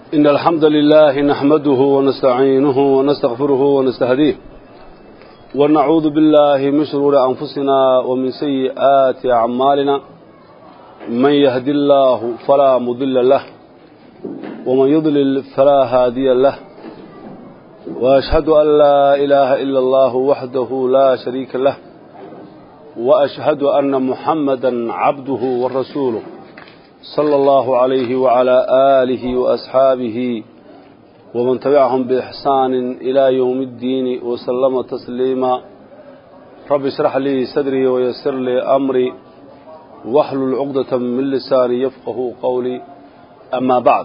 إن الحمد لله نحمده ونستعينه ونستغفره ونستهديه ونعوذ بالله من شرور أنفسنا ومن سيئات أعمالنا من يهدي الله فلا مضل له ومن يضلل فلا هادي له وأشهد أن لا إله إلا الله وحده لا شريك له وأشهد أن محمدا عبده ورسوله صلى الله عليه وعلى آله وأصحابه ومن تبعهم بإحسان إلى يوم الدين وسلم تسليما رب اشرح لي صدري ويسر لي أمري واحلل عقدة من لساني يفقه قولي أما بعد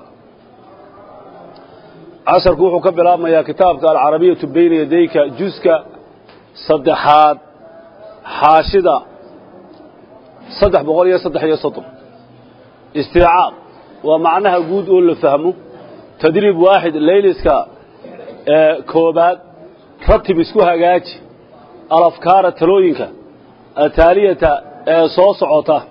عصر كوحو كبلا يا كتابك العربية بين يديك جزك صدحات حاشدة صدح بغولية صدح يسطر استيعاب ومعناها قود أقول له فهمه تدريب واحد ليلسكا اه كوبات رتب اسكوها قاج الأفكار التلوينك التالية اه صوص عطا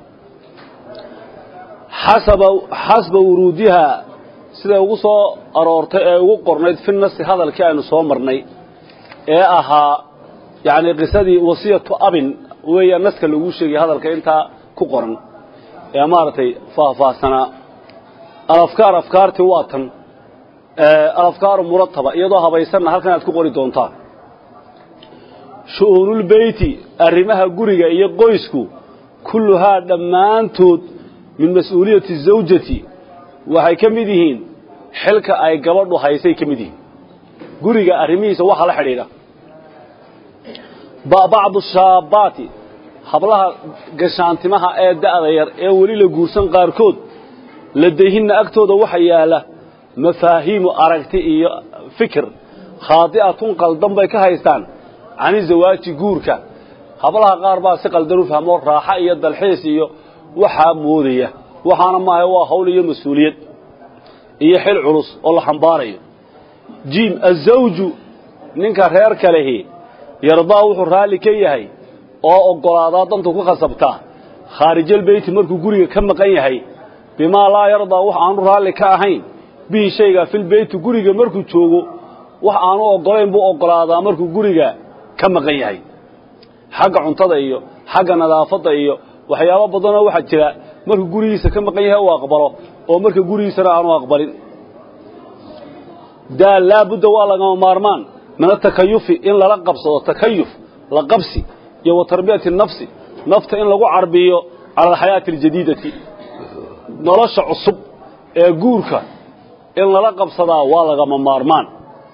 حسب, حسب ورودها sida ugu soo aroortay ee ugu qornayd fi nasi hadalkii aynu soo marnay ee ahaa yani qisadii wasiyatu abin weeyaa naska lagu sheegay hadalka intaa ku qoran ee maaragtay faahfaahsanaa alafkaar afkaartii waa tan alafkaaru murataba iyadoo habaysanna halkan aad ku qori doontaan shu'uunulbeyti arrimaha guriga iyo qoysku kulluhaa dhammaantood min mas-uuliyati zawjati waxay ka mid yihiin xilka ay gabadhu haysay ka mid yihiin guriga arrimihiisa waxa la xidhiidha bacdu shaabaati hablaha gashaantimaha ee da'da yar ee weli la guursan qaarkood ladayhinna agtooda waxa yaala mafaahiimu aragti iyo fikir khaadi'atun qaldan bay ka haystaan cani zawaaji guurka hablaha qaar baa si qaldan u fahmo raaxo iyo dalxiis iyo waxaa moodaya waxaana maaha waa hawl iyo mas-uuliyad iyo xil culus oo la xambaarayo jim azawju ninka reer kalehi yardaa wuxuu raalli ka yahay oo oggolaadaa dantu ku khasabtaa khaarijaalbeyti markuu guriga ka maqan yahay bimaa laa yardaa wax aanu raalli ka ahayn bihi shayga filbeyti guriga markuu joogo wax aanu oggolayn buu oggolaadaa markuu guriga ka maqan yahay xagga cuntada iyo xagga nadaafadda iyo waxyaabo badanoo waxaa jira markuu gurigiisa ka maqan yahay uu aqbalo oo marka gurigiisana aanu aqbalin daal laabudda waa lagama maarmaan min atakayufi in lala qabsado takayuf la qabsi iyo wa tarbiyati nafsi nafta in lagu carbiyo cala alxayaati aljadiidati nolosha cusub ee guurka in lala qabsadaa waa lagama maarmaan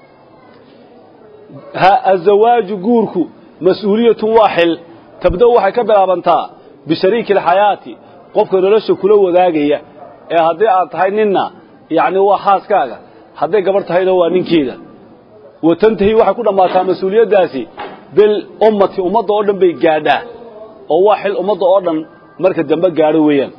azawaaju guurku mas-uuliyatun waa xil tabda waxay ka bilaabantaa bishariiki alxayaati qofka nolosha kula wadaagaya ee haddii aad tahay ninna yacni waa xaaskaaga hadday gabarh tahayna waa ninkeeda wa tantahi waxay ku dhammaataa mas-uuliyaddaasi bilummati ummadda oo dhan bay gaadhaa oo waa xil ummadda oo dhan marka dambe gaadho weeyaan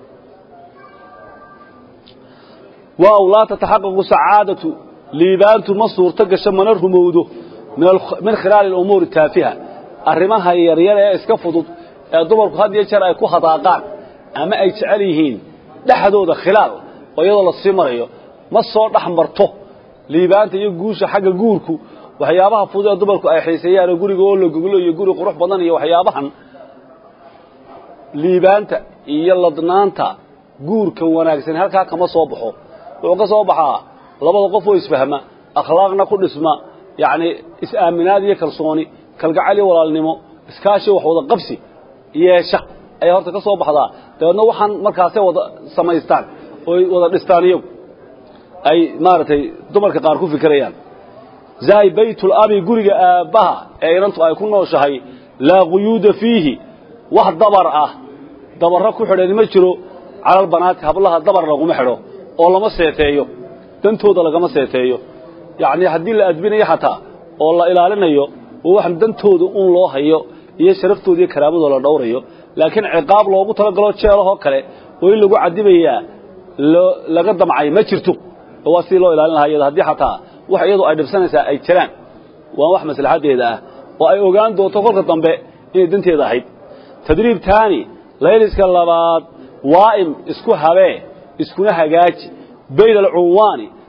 waaw laa tataxaqaqu sacaadatu liibaantu ma suurto gasho mana rumowdo min khilaali alumuuri taafiha arrimaha yaryar ee iska fudud ee dumarku had iyo jeer ay ku hadaaqaan ama ay jecel yihiin dhexdooda khilaal oo iyadoo la sii marayo ma soo dhex marto liibaanta iyo guusha xagga guurku waxyaabaha fudud ee dumarku ay xiiseeyaanoo guriga oo la goglo iyo guri qurux badan iyo waxyaabahan liibaanta iyo ladnaanta guurkan wanaagsan halkaa kama soo baxo wuxuu ka soo baxaa labada qof oo isfahma akhlaaqna ku dhisma yacni is-aaminaad iyo kalsooni kalgacal iyo walaalnimo iskaashi wax wada qabsi yeesha ayaa horta ka soo baxdaa dabeedna waxaan markaasay wada samaystaan ooy wada dhistaan iyagu ay maaragtay dumarka qaar ku fikirayaan zaay baytul abi guriga aabbaha ee inantu ay ku nooshahay laa quyuuda fiihi wax dabar ah dabarro ku xidhani ma jiro calalbanaati hablaha dabar laguma xidho oo lama seeteeyo dantooda lagama seeteeyo yacnii haddii la adbinayo xataa oo la ilaalinayo oo waxan dantooda un loo hayo iyo sharaftooda iyo karaamadoo la dhowrayo laakiin ciqaab loogu talagalo jeelahoo kale oo in lagu cadibayaa laga damcay ma jirto waa sidii loo ilaalin lahaa iyada haddii xataa wax iyadu ay dhibsanaysaa ay jiraan waa wax maslaxaddeeda ah oo ay ogaan doonto kolka dambe inay danteeda ahayd tadriib taani layliska labaad waa'im isku habee iskuna hagaaji bayna alcunwaani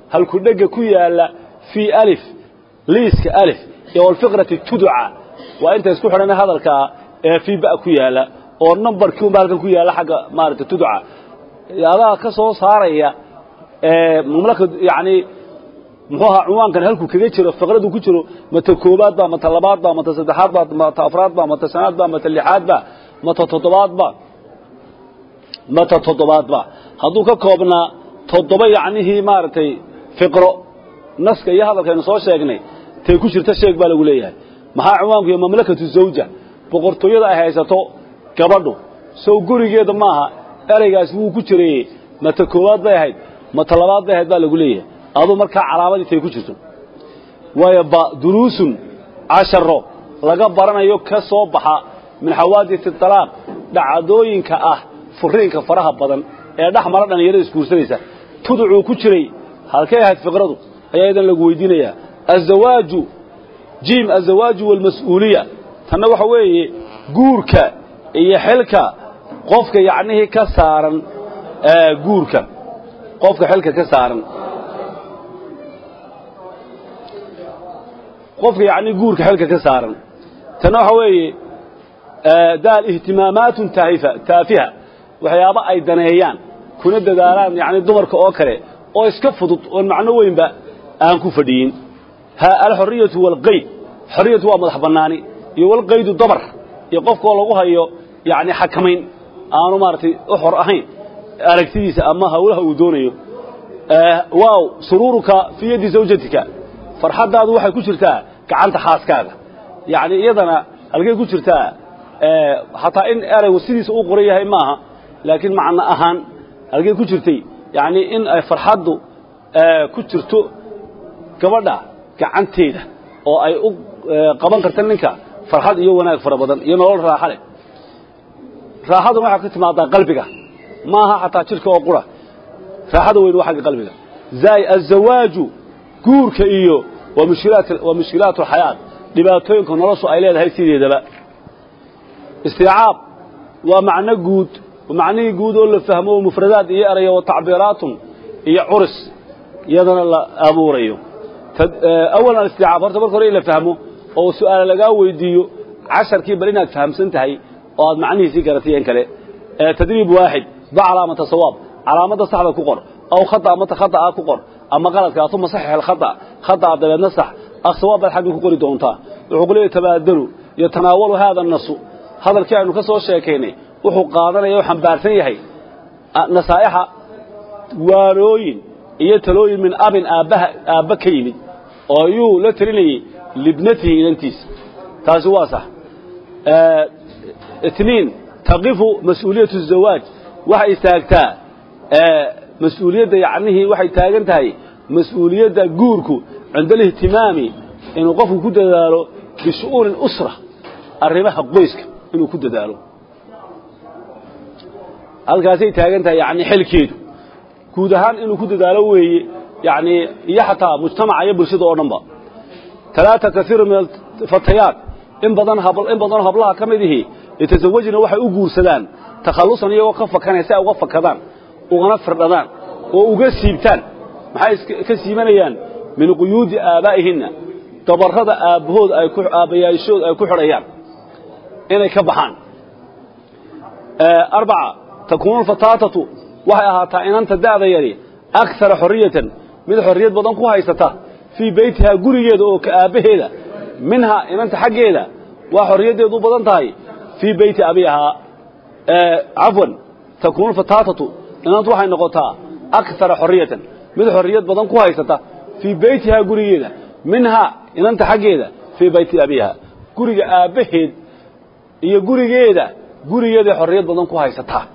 halku dhega ku yaala fii alif liiska alif iyo walfiqrati tuduca waa inta isku xidhan hadalkaa ee fii ba ku yaala oo numbarkii unba halkan ku yaala xagga maaragtay tuduca adaa ka soo saaraya mamlaka yacni muxuu ahaa cunwaankan halkuu kaga jiro fiqradu ku jiro mata koobaad ba mata labaad ba mata saddexaad ba mata afraad ba mata shanaad ba mata lixaad ba mata toddobaad ba mata toddobaad ba hadduu ka koobnaa toddoba yacnihii maaragtay fiqro naska iyo hadalkaynu soo sheegnay tay ku jirta sheeg baa lagu leeyahay maxaa cunwaanku iyo mamlakatu zawja boqortooyada ay haysato gabadhu sow gurigeeda maaha ereygaasi wuu ku jireeyey mata koowaad bay ahayd mata labaad bay ahayd baa lagu leeyahay aduu markaa calaamadii tay ku jirto waayo ba duruusun casharo laga baranayo ka soo baxa min xawaadisi talaaq dhacdooyinka ah furiinka faraha badan ee dhex mara dhallinyarada isguursanaysa tuducuu ku jiray halkay ahayd fiqradu ayaa idan lagu weydiinayaa azawaaju jiim azawaaju walmas-uuliya tanna waxa weeye guurka iyo xilka qofka yacnihii ka saaran guurka qofka xilka ka saaran qofka yacni guurka xilka ka saaran tanna waxa weeye daal ihtimaamaatun taahifa taafiha waxyaabo ay daneeyaan kuna dadaalaan yacni dumarka oo kale oo iska fudud oon macno weynba aan ku fadhiyin ha alxoriyatu waalqayd xoriyatu waa madax bannaani iyo walqaydu dabar iyo qofkoo lagu hayo yacni xakamayn aanu maaragtay u xor ahayn aragtidiisa ama hawlaha uu doonayo waaw suruuruka fii yaddi zawjatika farxaddaadu waxay ku jirtaa gacanta xaaskaaga yacni iyadana halkay ku jirtaa xataa in eraygu sidiisa uu qoran yahay maaha laakiin macno ahaan halkay ku jirtay yacni in ay farxaddu ku jirto gabadha gacanteeda oo ay u qaban karta ninka farxad iyo wanaag fara badan iyo nolol raaxa leh raaxadan waxaa ka timaadaa qalbiga maaha xataa jidhka oo qura raaxada weyn waa xagga qalbiga zaay azawaaju guurka iyo waa mushkilaat waa mushkilaat alxayaat dhibaatooyinka noloshu ay leedahay sideedaba istiicaab waa macno guud macnihii guud oo la fahmo oo mufradaad iyo erayo wa tacbiiraatun iyo curis iyadana la abuurayo awalan alistiicaab horta marka hore in la fahmo oo su'aala lagaa weydiiyo casharkii bal inaad fahamsan tahay oo aad macnihiisii garatayen kale tadriib waaxid ba calaamata sawaab calaamadda saxda ku qor aw khata amata khata'a ku qor ama qaladka uma saxix alkhata khata'a dabeedna sax akh sawaab baad xaggii ku qori doontaa wuxuu ku leeyahy tabaadalu yatanaawalu haada nasu hadalkii aynu ka soo sheekaynay wuxuu qaadanaya oo xambaarsan yahay nasaa'ixa waarooyin iyo talooyin min abin aabbaha aabba ka yimid oo ayuu la telinayey libnatihi inantiisa taasi waa sax itniin taqifu mas-uuliyatu zawaaj waxay istaagtaa mas-uuliyadda yacnihii waxay taagan tahay mas-uuliyadda guurku cinda alihtimaami inuu qofku ku dadaalo bishu'uuni usra arrimaha qoyska inuu ku dadaalo halkaasay taagan tahay yani xilkeedu guud ahaan inuu ku dadaalo weeye yani iyo xataa mujtamaca iyo bulshada oo dhan ba talaata kaiiru min alfatayaat in badan in badanoo hablaha ka mid ihi yatasawajna waxay u guursadaan takhallusan iyagoo ka fakanaya si ay uga fakadaan ugana firdhadaan oo uga siibtaan maxay ka siibanayaan min quyuudi aabaa'ihinna dabarrada aabbahood ay ku aabbayaashood ay ku xidhayaan inay ka baxaan arbaca takuunu alfataatatu waxay ahaataa inanta da'da yari akara xorriyatan mid xorriyad badan ku haysata fii beytihaa gurigeeda oo ka aabbaheeda minhaa inanta xaggeeda waa xorriyaddeedu badan tahay fii beyti abiihaa cafwan takuunu alfataatatu inantu waxay noqotaa akara xorriyatan mid xorriyad badan ku haysata fii beytihaa gurigeeda minhaa inanta xaggeeda fii beyti abiihaa guriga aabbaheed iyo gurigeeda gurigeeday xorriyad badan ku haysataa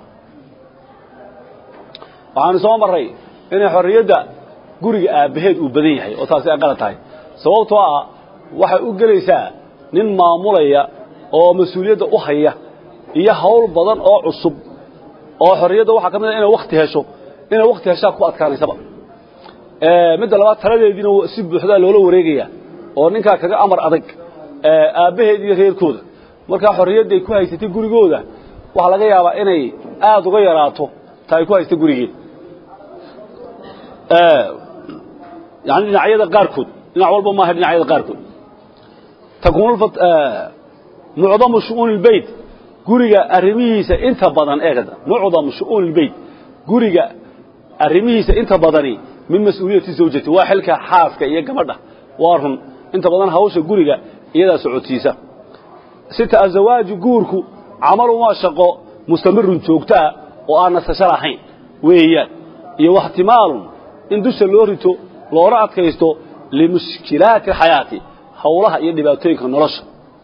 waxaanu soo marray inay xorriyadda guriga aabbaheed uu badan yahay oo taasi ay qalad tahay sababtoo ah waxay u gelaysaa nin maamulaya oo mas-uuliyadda u haya iyo hawl badan oo cusub oo xorriyadda waxaa ka mid a inay wakti hesho inay wakti heshaa ku adkaanaysaba midda labaad taladeediina si buuxdaa loola wareegaya oo ninkaa kaga amar adag aabbaheed iyo reerkooda markaa xorriyadday ku haysatay gurigooda waxaa laga yaabaa inay aada uga yaraato ta ay ku haysta gurigeed yani dhinacyada qaarkood dhinac walba maaha dhinacyada qaarkood takuunu mucdamu shu'uuni lbeyt guriga arrimihiisa inta badan eegada mucdamu shu'uuni lbeyt guriga arrimihiisa inta badani min mas-uuliyati zawjati waa xilka xaaska iyo gabadha waa run inta badan hawsha guriga iyadaa socodsiisa sita azawaaju guurku camalun waa shaqo mustamirun joogtaa oo aan nasasho lahayn weeyaan iyo waxtimaalun in dusha loo rito loona adkaysto limushkilaati alxayaati howlaha iyo dhibaatooyinka nolosha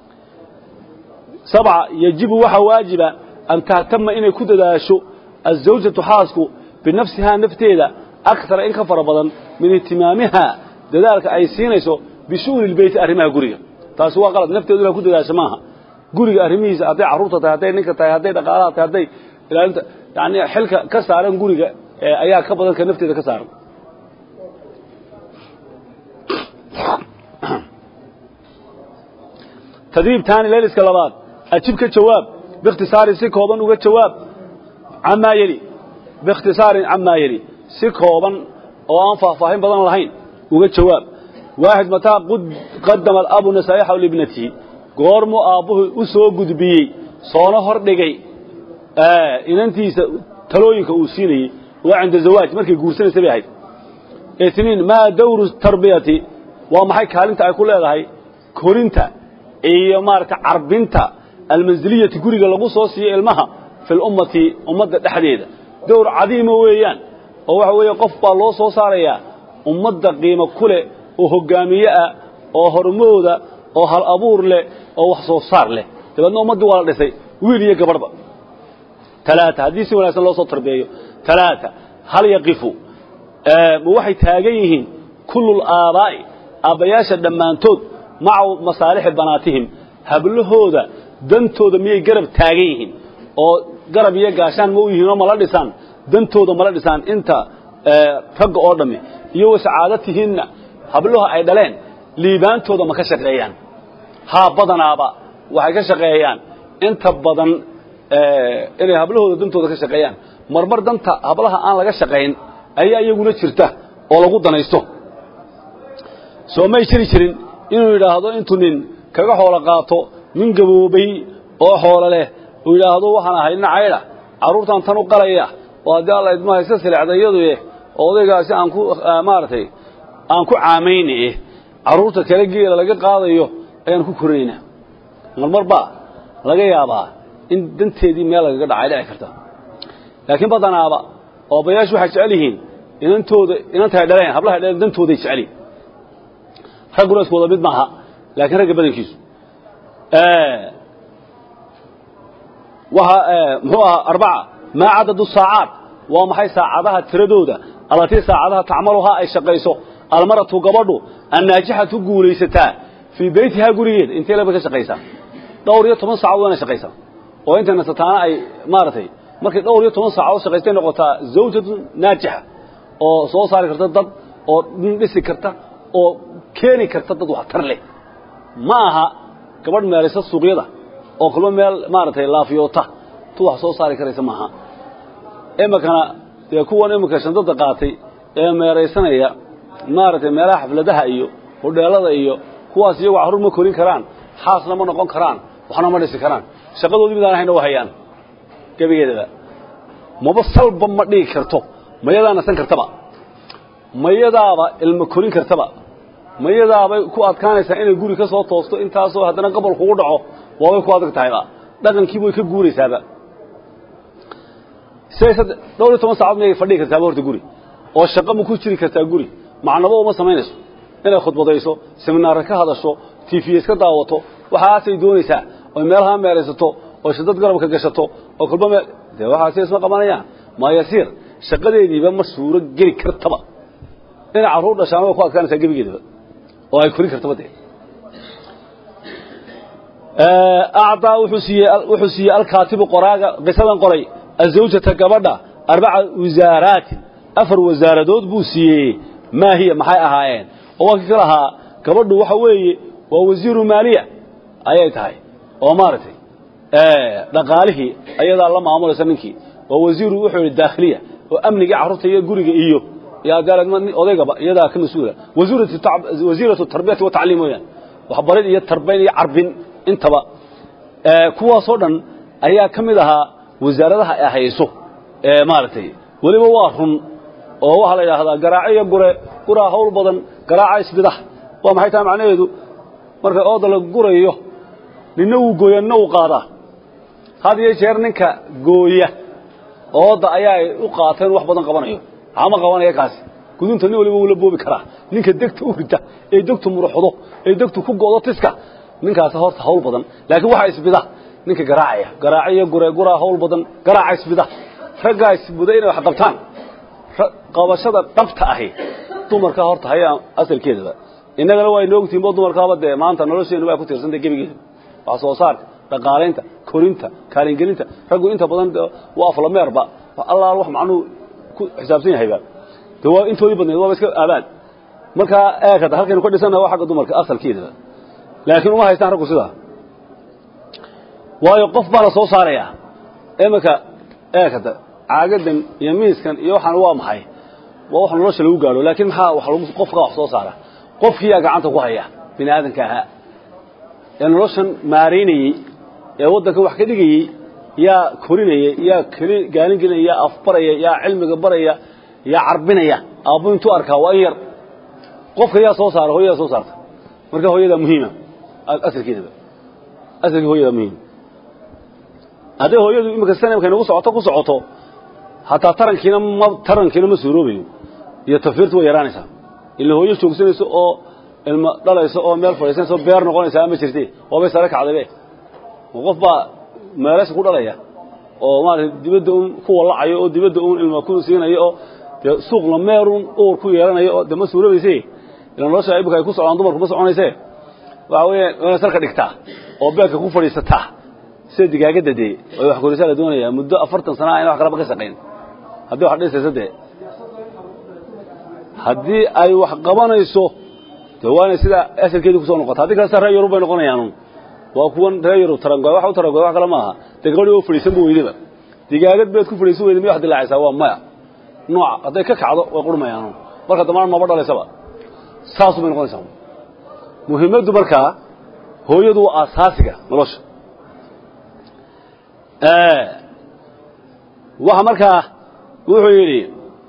sabca yajibu waxaa waajiba an tahtama inay ku dadaasho azawjatu xaasku binafsihaa nafteeda akara in ka fara badan min ihtimaamihaa dadaalka ay siinayso bishu'uni lbeyti arrimaha guriga taasi waa qalad nafteedu inaa ku dadaasho maaha guriga arrimihiisa hadday carruurta tahay hadday ninka tahay hadday dhaqaalaha tahay hadday ilaalinta yani xilka ka saaran guriga ayaa ka badan ka nafteeda ka saaran tadriib taani layliska labaad ajib ka jawaab biikhtisaarin si kooban uga jawaab camaa yeli biikhtisaarin camaa yeli si kooban oo aan faahfaahin badan lahayn uga jawaab waaxid mataa qadama alabu nasaaixahu libnatihi goormuu aabbuhu u soo gudbiyey soona hor dhigay inantiisa talooyinka uu siinayey waa cinda zawaaj markay guursanaysa bay ahayd itniin maa dawru tarbiyati waa maxay kaalinta ay ku leedahay korinta iyo maaragtay carbinta almansiliyati guriga lagu soo siiyo ilmaha fi lummati ummadda dhexdeeda dowr cadiima weeyaan oo waxa weeye qof baa loo soo saarayaa ummadda qiimo ku leh oo hoggaamiye ah oo hormooda oo hal abuur leh oo wax soo saar leh dabeedna ummaddii waa la dhisay wiil iyo gabadhba talaata haddii si wanaagsan loo soo tarbeeyo talaata hal yaqifu ma waxay taagan yihiin kullul aabaa'i aabbayaasha dhammaantood maca masaalixi banaatihim hablahooda dantooda miyay garab taagan yihiin oo garab iyo gaashaan ma u yihiin oo mala dhisaan dantooda mala dhisaan inta ragga oo dhammi iyo wasacaadatihinna hablaha ay dhaleen liibaantooda ma ka shaqeeyaan haa badanaaba waxay ka shaqeeyaan inta badan inay hablahooda dantooda ka shaqeeyaan marmar danta hablaha aan laga shaqayn ayaa iyaguna jirta oo lagu danaysto soo may jiri jirin inuu yidhaahdo intuu nin kaga xoolo qaato nin gaboobay oo xoolo leh uu yidhaahdo waxaan ahay nin caydha carruurtan tan u qalaya oo haddii alla idmaha iska silecda iyadu eh oo odaygaasi aan ku maaragtay aan ku caamayni eh carruurta kale geela laga qaadayo ayaan ku korinaynaa marmar baa laga yaabaa in danteedii meel lagaga dhacay dhici karta laakiin badanaaba oo abayaashu waxay jecel yihiin inantooda inantahay dhaleen hablahay dhaleen dantooday jecel yihin ragguna isku wada mid maaha laakiin ragga badankiisu waxa muxuu ahaa arbaca maa cadadu saacaad waa maxay saacadaha tiradooda allatii saacadaha tacmaluhaa ay shaqayso almaratu gabadhu annaajixatu guulaysataa fii beytihaa gurigeeda intee laba ka shaqaysaa dhowr iyo toban saacadood waana shaqaysaa oo inta nasataana ay maaragtay markay dhowr iyo toban saacadood shaqaystay noqotaa zawjatu naajixa oo soo saari karta dad oo dhisi karta oo keeni karta dad waxtar leh ma aha gabadh meelaysa suuqyada oo kulmo meel maaragtay laafiyoota tu wax soo saari karaysa maaha iminkana dee kuwan iminka shandada qaatay ee meeraysanaya maaragtay meelaha xafladaha iyo hodheelada iyo kuwaas iyagu carruur ma korin karaan xaasna ma noqon karaan waxna ma dhisi karaan shaqadoodii midaan ahayna waa hayaan gebigeedaba maba salba ma dhigi karto mayadaa nasan kartaba mayadaaba ilmo korin kartaba mayadaabay ku adkaanaysaa inay guri ka soo toosto intaasoo haddana gobol kugu dhaco waabay ku adag tahayba dhaqankiiba way ka guuraysaaba siday dhowr iyo toban saacad miyay fadhigi kartaaba horta guri oo shaqo ma ku jiri kartaa guri macnabo uma samaynayso inay khudbadayso seminaarka ka hadasho tifiya iska daawato waxaasay doonaysaa oy meelaha meelaysato oo shadad garabka gashato oo kulba meel dee waxaasi isma qabanayaan maayasiir shaqadeediiba ma suuro geli kartaba inay carruur dhashaan way ku adkaanaysaa gebigeedaba oo ay korin kartaba dee acdaa wuxuu siiyey wuxuu siiyey alkaatibu qoraaga qisadan qoray azawjata gabadha arbaca wasaaraatin afar wasaaradood buu siiyey maa hiya maxay ahaayeen oo waa kii ka lahaa gabadhu waxa weeye waa wasiiru maaliya ayay tahay oo maaragtay dhaqaalihii ayadaa la maamulaysa ninkii waa wasiiru wuxuu yidhi daakhiliya oo amnigii carruurta iyo guriga iyo iyo adaaladma odaygaba iyadaa ka mas-uula wasiiratu tarbiyati wa tacliim weeyaan waxbarid iyo tarbayn iyo carbin intaba kuwaasoo dhan ayaa ka mid ahaa wasaaradaha ay hayso maaragtay weliba waa run oo waxaa la yidhaahdaa garaaco iyo gure guraa hawl badan garaaca isbidax waa maxay tahay macnaheedu marka ooda la gurayo ninna wuu gooya ninna wuu qaadaa had iyo jeer ninka gooya ooda ayaa ay u qaateen wax badan qabanayo ama qabanaya kaasi gudunta nin waliba wuu la boobi karaa ninka degta u rita ee degtu muruxdo ee degtu ku go'do tiska ninkaasi horta hawl badan laakiin waxaa isbida ninka garaacaya garaaciyo gure guraa hawl badan garaaca isbida raggaa isbuda inay wax qabtaan qabashada dhabta ahi dumarka horta hayaa asalkeedaba innagana waa inoo ogtihin bo dumarkaaba dee maanta nolosheennu waa ku tiirsantay gebigeeda wax soo saarka dhaqaalaynta korinta kaalingelinta raggu inta badan waa aflameerba allaal wax macnuu ku xisaabsan yahayba de waa intoodii badneed waaba iska aabaan markaa eekada halkaynu ka dhisannaha waa xagga dumarka asalkeedaba laakiin uma haystaan raggu sidaa waayo qof baa la soo saarayaa iminka eekada caagadan iyo miiskan iyo waxaan waa maxay waa wax nolosha lagu gaadho laakiin maxaa wax lagu qofka wax soo saara qofkiyaa gacanta ku haya bini aadanka ahaa ee noloshan maaraynayey ee waddanka wax ka dhigayey yaa korinaya yaa gaalin gelinaya yaa afbaraya yaa cilmiga baraya yaa carbinaya aabbu intuu arkaa waa in yar qofka yaa soo saara hooyadaa soo saarta marka hooyadaa muhiima asalkeedaba asalkii hooyadaa muhiim hadday hooyadu iminka sanamka nagu socoto ku socoto hataa tarankiina ma tarankiina ma suuroobayo iyo tafiirtu way yaraanaysaa ila hooyo joogsanayso oo ilmo dhalayso oo meel fadhiisanayso beer noqonaysaa ma jirte waabay sare kacdaybe qof baa meelaysa ku dhalaya oo maarata dibadda un ku wallacayo oo dibadda un ilmo ku siinayo oo dee suuqla meerun uur ku yeelanayo oo dee ma suuroobayse ila nolosha imika ay ku socdaan dumarku ma soconayse waxa weeye inay salka dhigtaa oo beerka ku fadhiisataa sida digaagadda dee way wax korisaa la doonayaa muddo afartan sana a ina wax kalaba ka shaqayn haddii wax dhisaysa dee haddii ay wax qabanayso de waa inay sidaa asalkeedii kusoo noqota haddii kalesta reer yurub bay noqonayaan waa kuwan reer yurub tarangoy wax u tarangoy wax kale maaha dee gabadhii oo fadhiisan bu weydaba digaagad beed ku fadhiisan weyda miy wax dilaacaysaa waa maya nooca hadday ka kacdo way qurmayaan marka dambana maba dhalaysaba saasu bay noqonaysaa muhiimaddu markaa hooyadu waa asaasiga nolosha waxa markaa wuxuu yidhi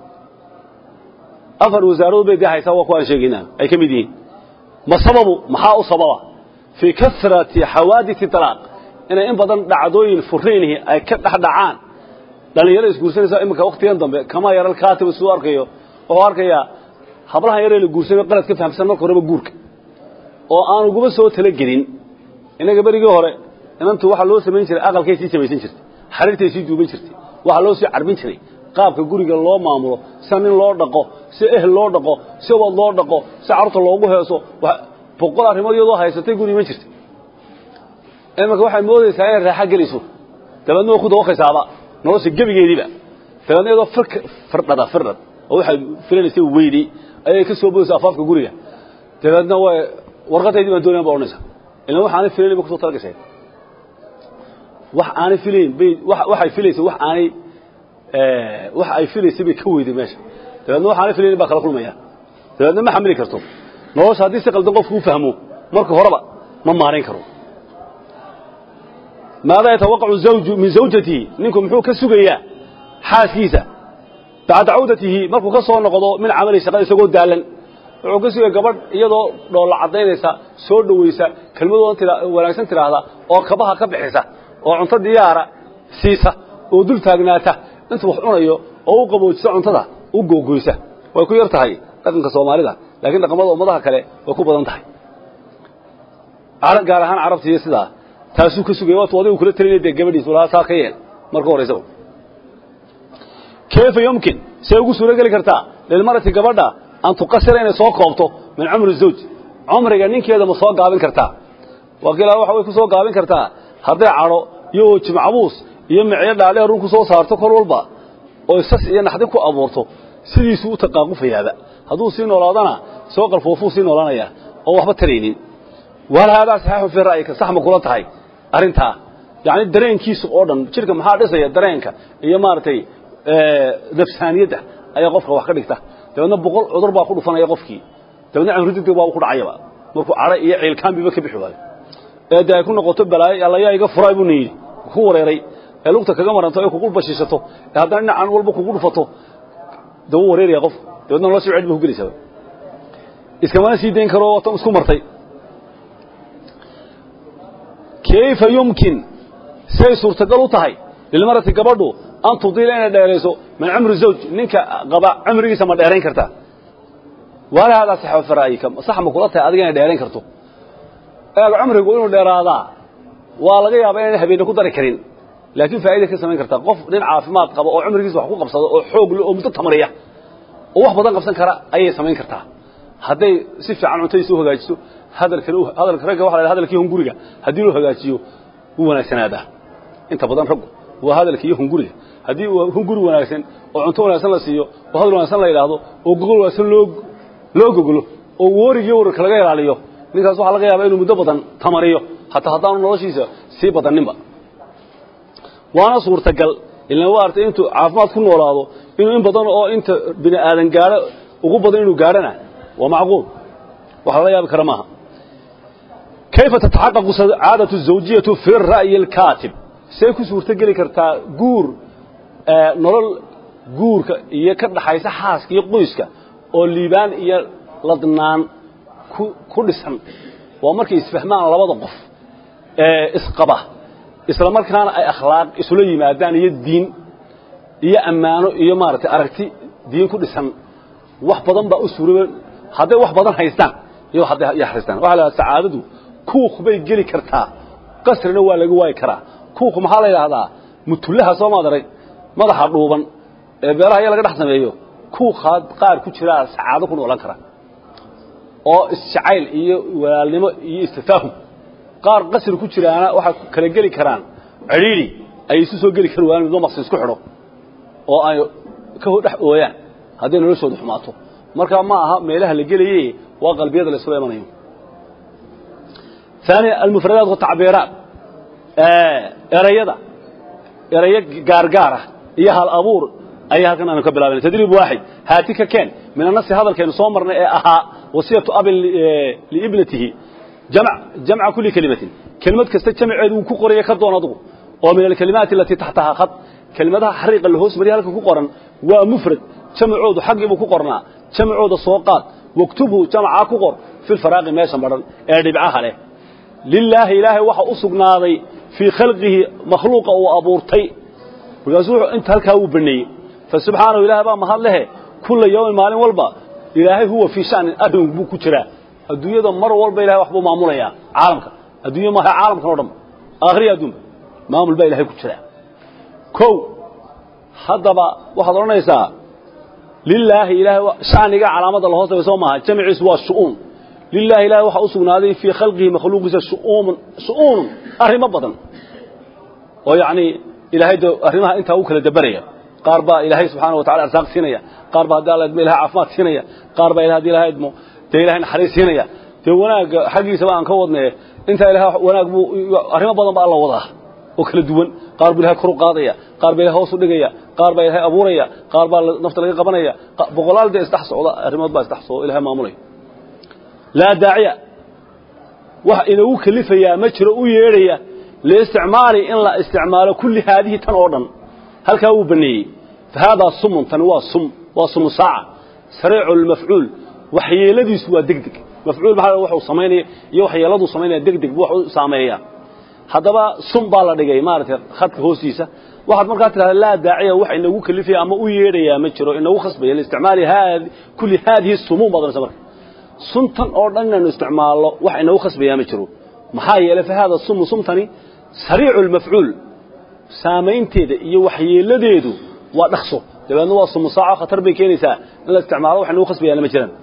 afar wasaaradood bay dee haysaa waa kuwaan sheegaynaa ay ka mid yihiin ma sababu maxaa u sababa fii kasrati xawaadisi talaaq inay in badan dhacdooyin furaynihi ay ka dhex dhacaan dhallinyaro isguursanaysa iminka waktigan dambe kama yaral kaatiba siduu arkayo wuxuu arkayaa hablahan yaree la guursanay qalad ka fahamsan marka horeba guurka oo aan uguma soo talagelin innaga berigii hore inantu waxaa loo samayn jiray aqalkay sii samaysan jirtay xariirtay sii duuban jirtay waxaa loo sii carbin jiray qaabka guriga loo maamulo sida nin loo dhaqo si ehel loo dhaqo si wad loo dhaqo si carruurta loogu heeso boqol arrimood iyadoo haysatay guri iman jirtay imanka waxay moodaysaa inay raaxa gelayso dabeedna way ku dawaqaysaaba nolosha gebigeediiba dabeedna iyadoo firdhada firdhad oo waxay filanaysay weyday ayay ka soo boodaysa afaafka guriga dabeedna way warqadaydii baan doonayan ba odhanaysa ilan wax aanay filayn bay kusoo talagashay wax aanay filayn bay waxay filaysay wax aanay wax ay filaysay bay ka weyday meesha dabeedna wax aanay filayn baa kala kulmaya dabeedna ma xamili karto nolosha haddii si qaldan qofku u fahmo marka horeba ma maarayn karo maada yatawaqacu zawju min zawjatihi ninku muxuu ka sugayaa xaaskiisa bacda cawdatihi markuu ka soo noqdo min camali shaqada isagoo daalan wuxuu ka sugaya gabadh iyadoo dhoolla caddaynaysa soo dhowaysa kelmadooda wanaagsan tidhaahda oo kabaha ka bixisa oo cunto diyaara siisa oo dul taagnaata intuu wax cunayo oo u qaboojisa cuntada u googoysa way ku yar tahay dhaqanka soomaalida laakiin dhaqamada ummadaha kale way ku badan tahay gaar ahaan carabta iyo sidaa taasuu ka sugaya waatu adigu kula talinaya dee gabadhiisu lahaa saa ka yeel marka horaysaba kayfa yumkin say ugu suuro geli kartaa lilmarati gabadha an tuqasira inay soo koobto min cumri zawj cumriga ninkeeda ma soo gaabin kartaa wakiila waxa way ku soo gaabin kartaa hadday cadho iyo jimcabuus iyo micyo dhaadheer run ku soo saarto kor walba oo sas iyo naxdi ku abuurto sidiisuu u taqaaqufayaaba hadduu sii noolaadana soo qalfoofuu sii noolaanayaa oo waxba taraynin wal haadaa saxiixun fii ra'yika sax ma kula tahay arrintaa yacni dareenkiisa oo dhan jidhka maxaa dhisaya dareenka iyo maaragtay nafsaaniyadda ayaa qofka wax ka dhigta dabeedna boqol cudur baa ku dhufanaya qofkii dabeedna camri degdeg baa ku dhacayaba markuu cadho iyo ciilkaanbiba ka bixi waayo ee dee ay ku noqoto balaayo allayaa iga furay buu niyidhi ku wareeray ee lugta kaga maranto ee kugu bashiishato ee haddana dhinacan walba kugu dhufato daba wareeraya qof dabeedna nolosii cid ba ku gelaysaa iskamana sii dayn karo tan isku martay kayfa yumkin say suurtagal u tahay lilmarati gabadhu an tudiila inay dheerayso min cumri zawj ninka qaba cumrigiisa ma dheerayn kartaa waala haadaa sax fi ra'yika sax ma kula tahay adiga inay dheerayn karto eeg cumrigu inuu dheeraadaa waa laga yaabaa inaan habeenne ku dari karin laakiin faa'iida ka samayn kartaa qof nin caafimaad qaba oo cumrigiisa wax ku qabsado oo xoog leh oo muddo tamariya oo wax badan qabsan kara ayay samayn kartaa hadday si fiican cuntadiisa u hagaajiso hadalkana hadalka ragga waxa la yidhaha hadalkii hunguriga haddii loo hagaajiyo wuu wanaagsanaadaa inta badan raggu waa hadalka iyo hunguriga haddii uu hunguri wanaagsan oo cunto wanaagsan la siiyo oo hadal wanaagsan la yidhaahdo oo gogol wanaagsan loo loo gogolo oo warigii wararka laga ilaaliyo ninkaas waxaa laga yaabaa inuu muddo badan tamariyo hataa haddaanu noloshiisa sii badaninba waana suurtagal ilan waa artay intuu caafimaad ku noolaado inuu in badan oo inta bini aadan gaadho ugu badan inuu gaadhana waa macquul wax lala yaabi kara maaha kayfa tataxaqaqu sacaadatu zawjiyatu fi ra'yi alkaatib say ku suurto geli kartaa guur nolol guurka iyo ka dhaxaysa xaaska iyo qoyska oo liibaan iyo ladnaan ku ku dhisan waa markay isfahmaan labada qof ee isqaba isla markaana ay akhlaaq isula yimaadaan iyo diin iyo ammaano iyo maaragtay aragti diin ku dhisan wax badan baa u suurooba hadday wax badan haystaan iyo hadday haystaan waxa la yidhahdaa sacaadadu kuuq bay geli kartaa qasrina waa laga waayi karaa kuuq maxaa la yidhaahdaa mutullaha soo maad arag madaxa dhuuban ee beelaha iyo laga dhex sameeyo kuuqaad qaar ku jiraa sacaado ku noolan kara oo isjacayl iyo walaalnimo iyo istifaahum qaar qasri ku jiraana waxay kala geli karaan cidhiidhi ay isu soo geli kari waayaan midba maqsi isku xidho oo ay ka dhex ooyaan hadday noloshooda xumaato markaa ma aha meelaha la gelaye waa qalbiyada la isula imanayo ثانيا المفردات والتعبيرات erayada erayo gaargaara iyo hal abuur ayaa halkan aanu ka bilaabana tadriib waaxid haatika keen min annasi hadalkeenu soo marnay ee ahaa wasiyatu abin liibnatihi jamc jamca kulli kelimatin kelimad kasta jamceedu uu ku qoraya ka doon adugu oo min alkalimaati alatii taxtahaa khad kelimadaha xariiqa la hoos mariya halka ku qoran waa mufrad jamcoodu xaggii buu ku qornaa jamcooda soo qaad waktubhu jamcaa ku qor fi lfaraaqi meesha madhan ee dhibcaha leh lilaahi ilaahay waxa u sugnaaday fii khalqihi makhluuqa uu abuurtay markaasuu inta halkaa uu baneeyey fasubxaanahu ilahay baa mahad lehe kulla yawmin maalin walba ilaahay huwa fii shanin arrin buu ku jiraa adduunyada mar walba ilahay waxbuu maamulayaa caalamka adduunya maaha caalamkan o dhan aakhriya adduunba maamul baa ilahay ku jiraa kow haddaba waxaad odhanaysaa lilaahi ilahay shaniga calaamadda lahoos dhigay soo maaha jamciisu waa shu'uun lilahi ilahi waxaa u sugnaaday fii khalqihi makhluuqiisa shu'uunun arrimo badan oo yacnii ilaahay de arrimaha intaa u kala dabaraya qaar baa ilaahay subxaana wa tacala arsaaq siinaya qaar baa haddii alla idmo ilahay caafimaad siinaya qaar baa ilahay hadii ilahay idmo dee ilahay naxariis siinaya dee wanaagga xaggiisaba aan ka wadnaye intaa ilahay wanaag buu arrimo badan ba alla wadaa oo kala duwan qaar buu ilahay kor u qaadaya qaar baa ilahay hoos u dhigaya qaar baa ilahay abuuraya qaar baa nafta laga qabanaya boqolaal dee isdhex socda arrimood baa isdhex socda ilahay maamulaya laa daaciya wax inagu kelifayaa ma jiro u yeedhaya liisticmaali in la isticmaalo kulli haadihi tan oo dhan halkaa wuu baneeyey fa haadaa sumun tani waa sum waa sumu saaca sariicu lmafcuul waxyeeladiisu waa deg deg mafcuul maxaa waxuu samaynaya iyo waxyeeladuu samaynaya deg deg buu wax u saameeyaa haddaba sum baa la dhigay maaragtay khadka hoostiisa waxaad markaa tidhahda laa daaciya wax inagu kelifaya ama u yeedhayaa ma jiro inagu khasbaya liisticmaali kulli haadihi sumuun baad odhanaysa marka suntan oo dhan inaynu isticmaalno wax inagu khasbayaa ma jiro maxaa yeelay fa haada sumu sumtani sariicu lmafcuul saamaynteeda iyo waxyeeladeedu waa dhaqso dabeedna waa sumu saaco khatar bay keenaysaa in la isticmaalo wax inagu khasbayaana ma jiraan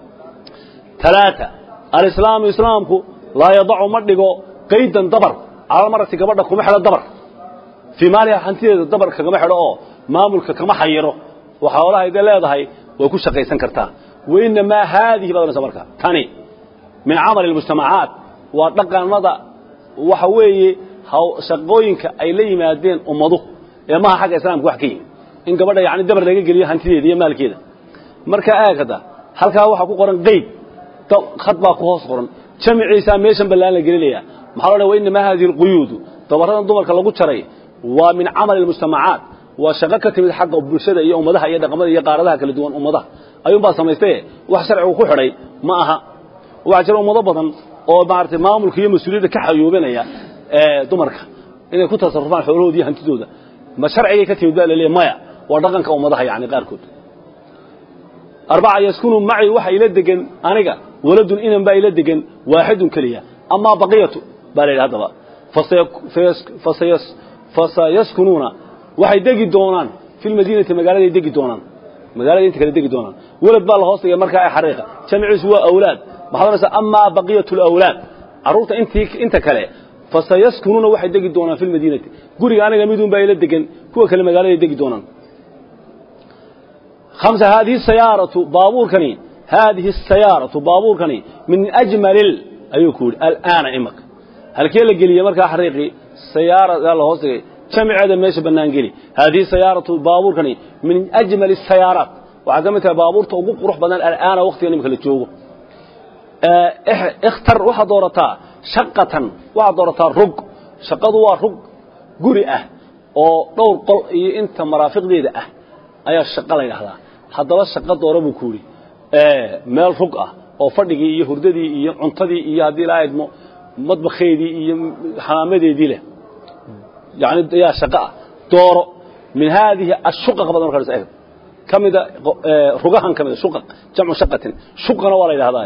talaata alislaamu islaamku laa yadacu ma dhigo qaydan dabar calalmarati gabadha kuma xidho dabar fii maaliha hantideeda dabar kagama xidho oo maamulka kama xayiro waxa hoolahayda leedahay way ku shaqaysan kartaa wainamaa haadihi baad onaysa marka tani min camali اlmujtamacaat waa dhaqanada waxa weeye shaqooyinka ay la yimaadeen ummadu ee maha xagga islaamka wax ka yimi in gabadha yani dabar laga geliyo hantideeda iyo maalkeeda markaa aagada halkaa waxaa ku qoran qeyd khad baa ku hoos qoran jamiciisaa meeshan ballaan la gelinaya maxaa lo wa inamaa hadihi alquyuudu dabaradan dumarka lagu jaray waa min camali almujtamacaat waa shaqo ka timid xagga bulshada iyo ummadaha iyo dhaqamada iyo qaaradaha kala duwan ummadaha ayuunbaa samaystaye wax sharcigu ku xidhay ma aha waxaa jira ummado badan oo maaragtay maamulka iyo mas-uuliyadda ka xayuubinaya dumarka inay ku tasarufaan xoolahooda iyo hantidooda ma sharcigay ka timid baa la leeya maya waa dhaqanka ummadaha yani qaarkood arbaca yaskunu macii waxa ila degan aniga waladun inan baa ila degan waaxidun keliya amaa baqiyatu baa la yidhi haddaba fasayaskunuuna waxay degi doonaan fi lmadiinati magaaladay degi doonaan magaalada inta kale degi doonaan welad baa la hoos dhigay markaa ee xariiqa jamciisu waa awlaad maxaad ohanaysaa amaa baqiyatu lawlaad carruurta intii inta kale fasayaskunuuna waxay degi doonaan fi lmadiinati guriga aniga midun baa ila degan kuwa kale magaaladay degi doonaan خمسة هذه السيارة بابوركني هذه السيارة بابوركني من أجمل ال... أيو كول الآن إمك هل كي لقلي مركا حريقي سيارة الله هوسي جمع هذا ماشي بنان قلي هذه سيارة بابوركني من أجمل السيارات وعزمتها بابور توقف روح بدن الآن وقت يعني مخلي تشوفه اه اختر واحد دورتا شقة واحد دورتا رق شقة رق قرئة oo dhowr qol iyo inta maraafiqdeeda ah ayaa shaqo la yidhaahdaa haddaba shaqo doora buu ku yidhi meel rug ah oo fadhigii iyo hurdadii iyo cuntadii iyo haddii la idmo madbakheedii iyo xamaamadeedii leh yani ayaa shaqo ah dooro min haadihi ashuqaq badan markaa eeg ka mida rugahan ka mida shuqaq jamcu shaqatin shuqana waa la yidhahdaa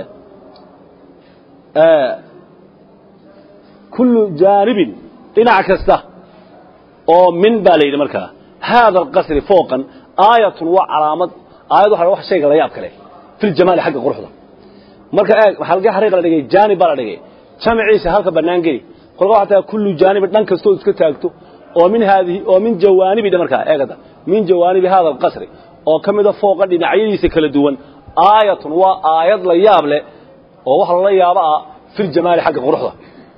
kullu jaanibin dhinac kasta oo min baa la yidhi markaa haada alqasri fooqan aayatun waa calaamad aayad waxa wax shayga la yaab kale fil jamaali xagga quruxda marka eeg waxa laga xariiq la dhigay jaanib baa la dhigay jamciisa halka banaan geli kolka waxa taa kullu jaanib dhan kasto iska taagto oo min haadihi oo min jawaanibi markaa eegada min jawaanibi hada alqasri oo kamida fooqa dhinacyadiisa kala duwan aayatun waa aayad la yaab leh oo waxa la yaaba ah fil jamaali xagga quruxda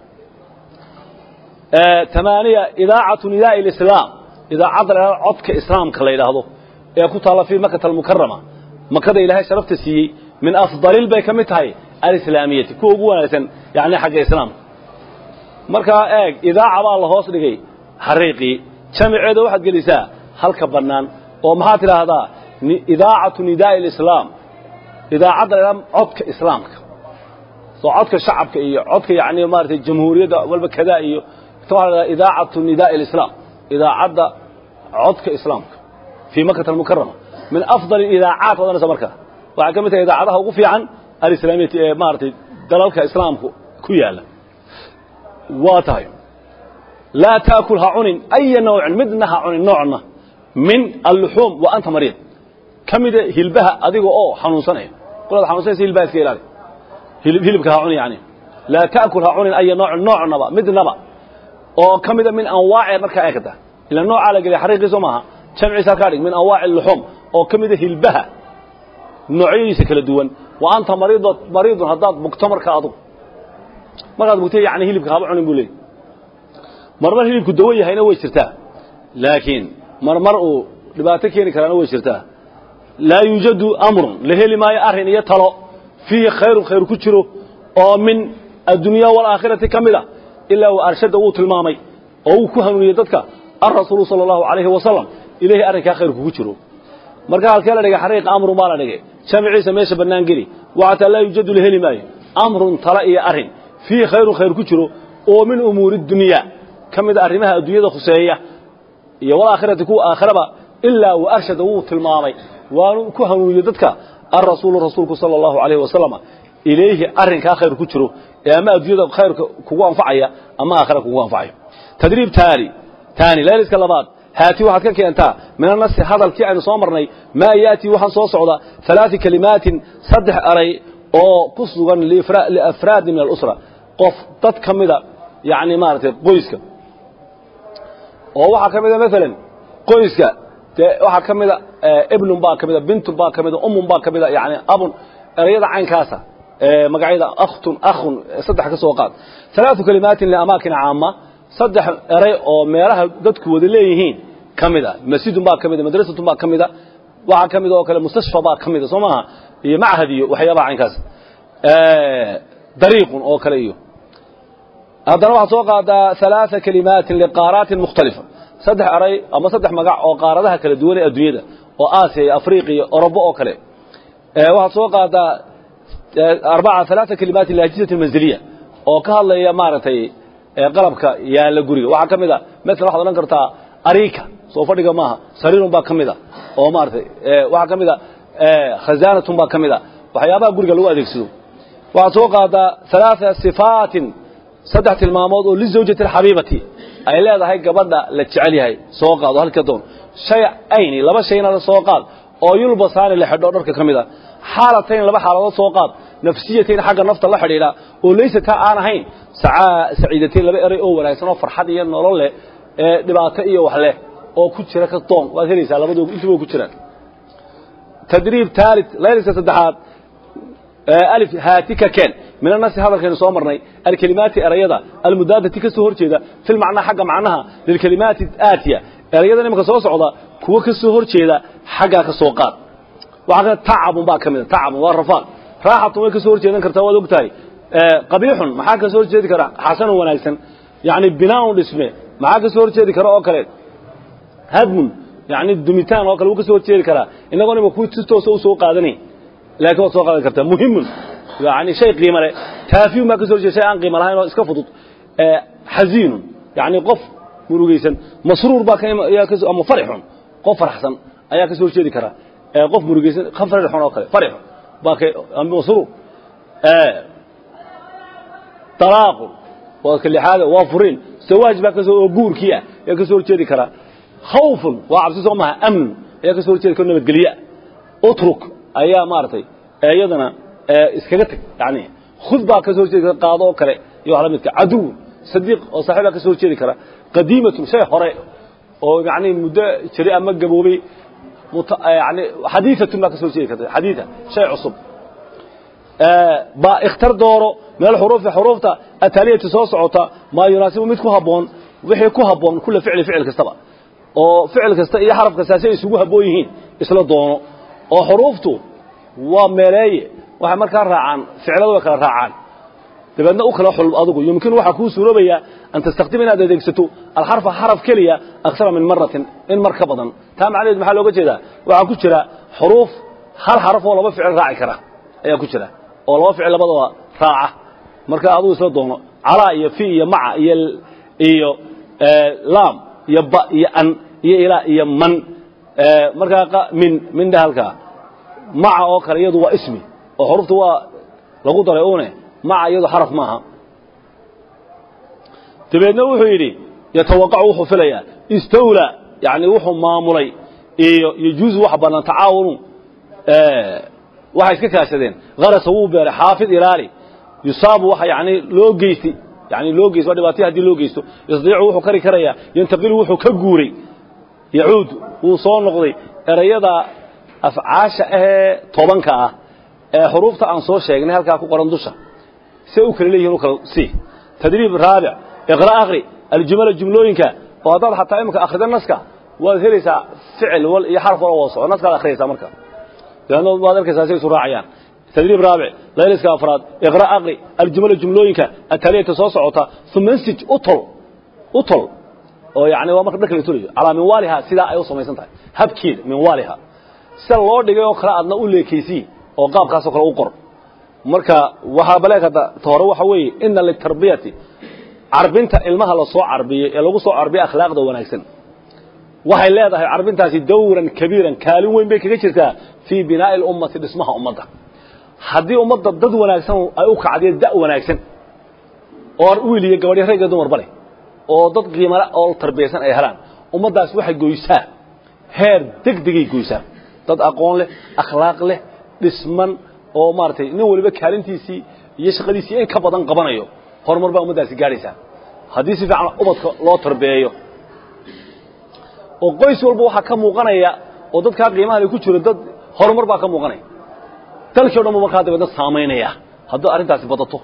ثمانية إذاعة نداء الإسلام إذاعة عدك إسلام كلا يلاهضو يكون طالب في مكة المكرمة مكة إلهي شرفت سيي من أفضل البيك متهي الإسلامية كو أبوانا يعني حق إسلام مركا إيق إذاعة الله هوس لغي حريقي شمع عيدو واحد قليسا هل كبرنان ومحات هذا إذاعة نداء الإسلام إذاعة عدك إسلام سو عدك شعبك إيه عدك يعني مارتي الجمهورية والبكذا إيه إذاعة نداء الإسلام إذاعة عدك إسلام في مكة المكرمة من أفضل الإذاعات وأنا سمركها وعكمتها إذاعتها وقفي عن الإسلامية مارتي دلالك إسلام كيالا واتاي لا تأكلها عنين أي نوع مدنها عنين نوعنا من اللحوم وأنت مريض كم إذا هلبها أذيقوا أوه حنون سنة قلت حنون سنة هلبها سكيلالي هلبكها عنين يعني لا تأكلها عنين أي نوع نوعنا بقى مدنا بقى oo ka mida min anwaaci markaa eegta ila nooca la geliya xariiqiisu maaha jamciisa halkaa dhig min anwaaci luxum oo ka mida hilbaha noocyadiisa kala duwan wa anta mariido mariidun haddaad bugto markaa adugu markaad bugtay yani hilibka haba cunin buu leeyay marmar hilibku dawo yahayna way jirtaa laakiin marmar uu dhibaato keeni karaana way jirtaa laa yuujadu amrun la heli maayo arrin iyo talo fiihi khayrun khayr ku jiro oo min addunya waalaakhirati ka mid a ilaa uu arshada wuu tilmaamay oo uu ku hanuuniyey dadka alrasuulu sala allahu calayhi wasalam ilahi arrinkaa khayr kugu jiro marka halkee la dhigay xariiqa amrun baa la dhigay jamciisa meesha bannaan geli waxataa laa yuujadu la heli maayo amrun tala iyo arrin fiihi khayrun khayr ku jiro oo min umuuri dunyaa ka mida arrimaha adduunyada khuseeya iyo walaakhirati kuwa aakhiraba ilaa uu arshada wuu tilmaamay waanu ku hanuuniyey dadka alrasuulu rasuulku sala allahu calayhi wasalam ilayhi arrinkaa khayr ku jiro ee ama adduunyada khayrka kugu anfacaya ama aakhira kugu anfacayo tadriib taani taani leeliska labaad haati waxaad ka keentaa min annasi hadalkii aynu soo marnay maa yaatii waxaan soo socda halaati kalimaatin saddex eray oo ku sugan liafraadi min alusra qof dad ka mida yacni maaragtay qoyska oo waxaa ka mida maalan qoyska dee waxaa ka mida ibnun baa ka mida bintun baa ka mida umun baa ka mida yani abun erayada caynkaasa magacyada akhtun akhun saddex ka soo qaad ثلاث كلمات لأماكن عامة صدح أري أو ميرها دتك وذليهين كمدا مسجد با كمدا مدرسة با كمدا waxaa ka mid oo kale mustashfa baa ka mida soo maaha iyo machad iyo waxyaabaha caynkaas dariiqun oo kale iyo haddana waxaad soo qaadaa ثaلaaثa kalimaatin liqaaraatin mukhtalifa saddex eray ama saddex magac oo qaaradaha kala duwan ee adduunyada oo aasiya iyo afriqiya iyo orobo oo kale waxaad soo qaadaa arbaca ثaلaaثa kalimaatin liajizati manziliya oo ka hadlaya maaragtay qalabka yaalla guriga waxaa ka mid a mala waxad odhan kartaa arika soo fadhiga maaha sariirun baa ka mid a oo maaratay waxaa ka mid a khazaanatun baa ka mid a waxyaabaha guriga lagu adeegsado waxaad soo qaadaa ثaلaaثa صifaatin saddex tilmaamood oo lizawjati alxabiibati ay leedahay gabadha la jecel yahay soo qaado halka doon shay ayni laba shayna soo qaad oo yulbasaani la xidho dharka ka mid a xaalatayn laba xaaladood soo qaad nafsiyatayn xagga nafta la xidhiidha oo laysataa aan ahayn saciidatayn laba eray oo wanaagsan oo farxad iyo nolol leh ee dhibaato iyo wax leh oo ku jira ka doon waad helaysaa labadooda intuba ku jiraan tadriib taalit layliska saddexaad alif haatika keen min anasi hadalkaynu soo marnay alkelimaati erayada almudaadati ka soo hor jeeda fil macnaa xagga macnaha lilkelimaati aatiya erayadan imanka soo socda kuwo ka soo hor jeeda xaggaa ka soo qaad waxaa ka tacabun baa ka mid a tacabun waa rafaaq raaxatun way ka soo hor jeedan kartaa waad og tahay qabiixun maxaa ka soo hor jeedi kara xasanun wanaagsan yacni binaaun dhisme maxaa ka soo hor jeedi kara oo kale hadmun yacni dumitaan oo kale wuu ka soo hor jeedi karaa innagoon ima kuwii si toosa u soo qaadanayn laakiin waad soo qaadan kartaa muhimun yani shay qiimo leh taafiyun baa ka soo horjeeda shay aan qiimo lahayn oo iska fudud xaziinun yani qof murugaysan masruur baa ama farixun qof farxsan ayaa ka soo horjeedi kara qof murugaysan farixun oo kale farixun baa masruur talaaqun waa ka lixaad waa furiin sawaaj baa kasoo oo guurkii ah ayaa ka soo horjeedi karaa khawfun waa cabsi soo maha amnun ayaa ka soo horjeedi kara nabadgelye utruk ayaa maaragtay iyadana iskaga teg yani khud baa ka soo horjeedi kara qaado oo kale iyo wax la midka caduwun sadiiq oo saaxiib baa ka soo horjeedi kara qadiimatun shay hore oo yani muddo jiri ama gaboobay yani xadiiatun baa ka soo horjeedi karta xadiia shay cusub ba ikhtar dooro meel xuruufi xuruufta ataaliyati soo socota maa yunaasibu mid ku habboon wixii ku habboon kula ficli ficil kastaba oo ficil kasta iyo xaraf kasta si ay isugu habboon yihiin isla doono oo xuruuftu waa meeleeye waxay markaa raacaan ficilada way kala raacaan dabeedna u kala xul adigu yumkinu waxaa kuu suuroobayaa an tastakdima inaad adeegsato alxarfa xaraf keliya aksara min maratin in mar ka badan taa macnaheed maxaa looga jeedaa waxaa ku jira xuruuf hal xaraf oo laba ficil raaci kara ayaa ku jira oo laba ficil labadaba raaca marka adigu isla doono calaa iyo fi iyo maca iyo iyo laam iyo ba iyo an iyo ilaa iyo man markaa min min dhe halkaa maca oo kale iyadu waa ismi oo xurufta waa lagu daray une maca iyadu xaraf maaha dabeedna wuxuu yidhi yatawaqacu wuxuu filayaa istawla yani wuxuu maamulay iyo yajuuzu wax bannaan tacaawunu waxay iska kaashadeen harasa wuu beeray xaafid ilaali yusaabu waxa yani loo geystay yani loo geysto waa dhibaataya hadii loo geysto yastadiicu wuxuu kari karayaa yantaqilu wuxuu ka guuray yacuud wuu soo noqday erayada afcaasha ahee tobanka ah ee xuruufta aan soo sheegnay halkaa ku qoran dusha say u kala leeyihin u kala sii tadriib raabic iqra akri aljumala jumlooyinka oo haddaad xataa imika akrida naska waad helaysaa ficil wal iyo xarf wal wada soco naskaad akhriyaysaa marka dabeedna waad arkaysaa say isu raacayaan tadriib raabic layliska afraad iqra akri aljumala jumlooyinka ataliyata soo socota uma nsij utol utol oo yani waa marka dharka la tolayo calaa minwaaliha sidaa ay u samaysan tahay habkeeda minwaaliha sida loo dhigay oo kale aadna u leekaysiin oo qaabkaasoo kale u qor marka waxaa baleekata ta hore waxa weeye ina litarbiyati carbinta ilmaha la soo carbiyey ee lagu soo carbiyey akhlaaqda wanaagsan waxay leedahay carbintaasi dawran kabiiran kaalin weyn bay kaga jirtaa fii binaa'i اlummati dhismaha ummadda haddii ummadda dad wanaagsan ay u kacdiyo da' wanaagsan oo wiil iyo gabadyo rag iyo dumarba leh oo dad qiimale oo tarbiyaysan ay helaan ummaddaas waxay goysaa heer deg degay goysaa dad aqoon leh akhlaaq leh dhisman oo maaragtay nin waliba kaalintiisii iyo shaqadiisii in ka badan qabanayo horumar baa ummaddaasi gaadhaysaa haddii si fiican ubadka loo tarbeeyo oo qoys walba waxaa ka muuqanaya oo dadkaa qiimaha le ku jiro dad horumar baa ka muuqanaya dalkii o dhan bu markaa dabeedna saamaynaya haddii arrintaasi badato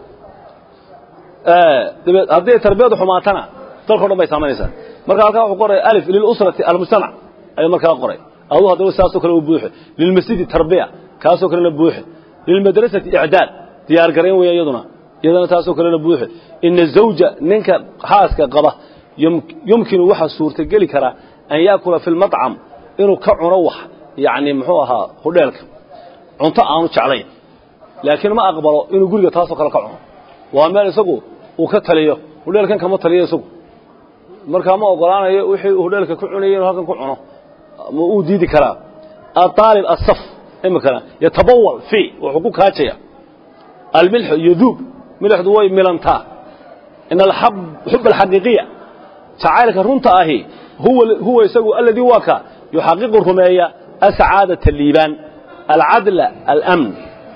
dabeed haddii tarbiyadu xumaatana dalka o dhan bay saamaynaysaa marka halkaa wuxuu qoray alif lilusrati almujtamac ayuu markaa qoray aduu haddaba saasoo kale u buuxe lilmasjidi tarbiya kaasoo kalena buuxe lilmadrasati icdaad diyaar garayn weya iyaduna iyadana taasoo kalena buuxe ina zawja ninka xaaska qaba yumkinu waxaa suurtageli karaa an yaakula fi lmacam inuu ka cuno wax yani muxuu ahaa hudheelka cunto aanu jeclayn laakiin ma aqbalo inuu guriga taasoo kale ka cuno waa meel isagu uu ka taliyo hudheelkan kama taliyo isagu markaa ma ogolaanayo wixii hudheelka ku cunayay inuu halkan ku cuno ma uu diidi karaa aaalib asaf imikana yatabawal fi wuxuu ku kaajaya almilxu yaduub milixdu way milantaa in xub alxaqiiqiya jacaylka runta ahi huwa isagu aladii waa ka yuxaqiqu rumeeya asacaadata liibaan alcadla almn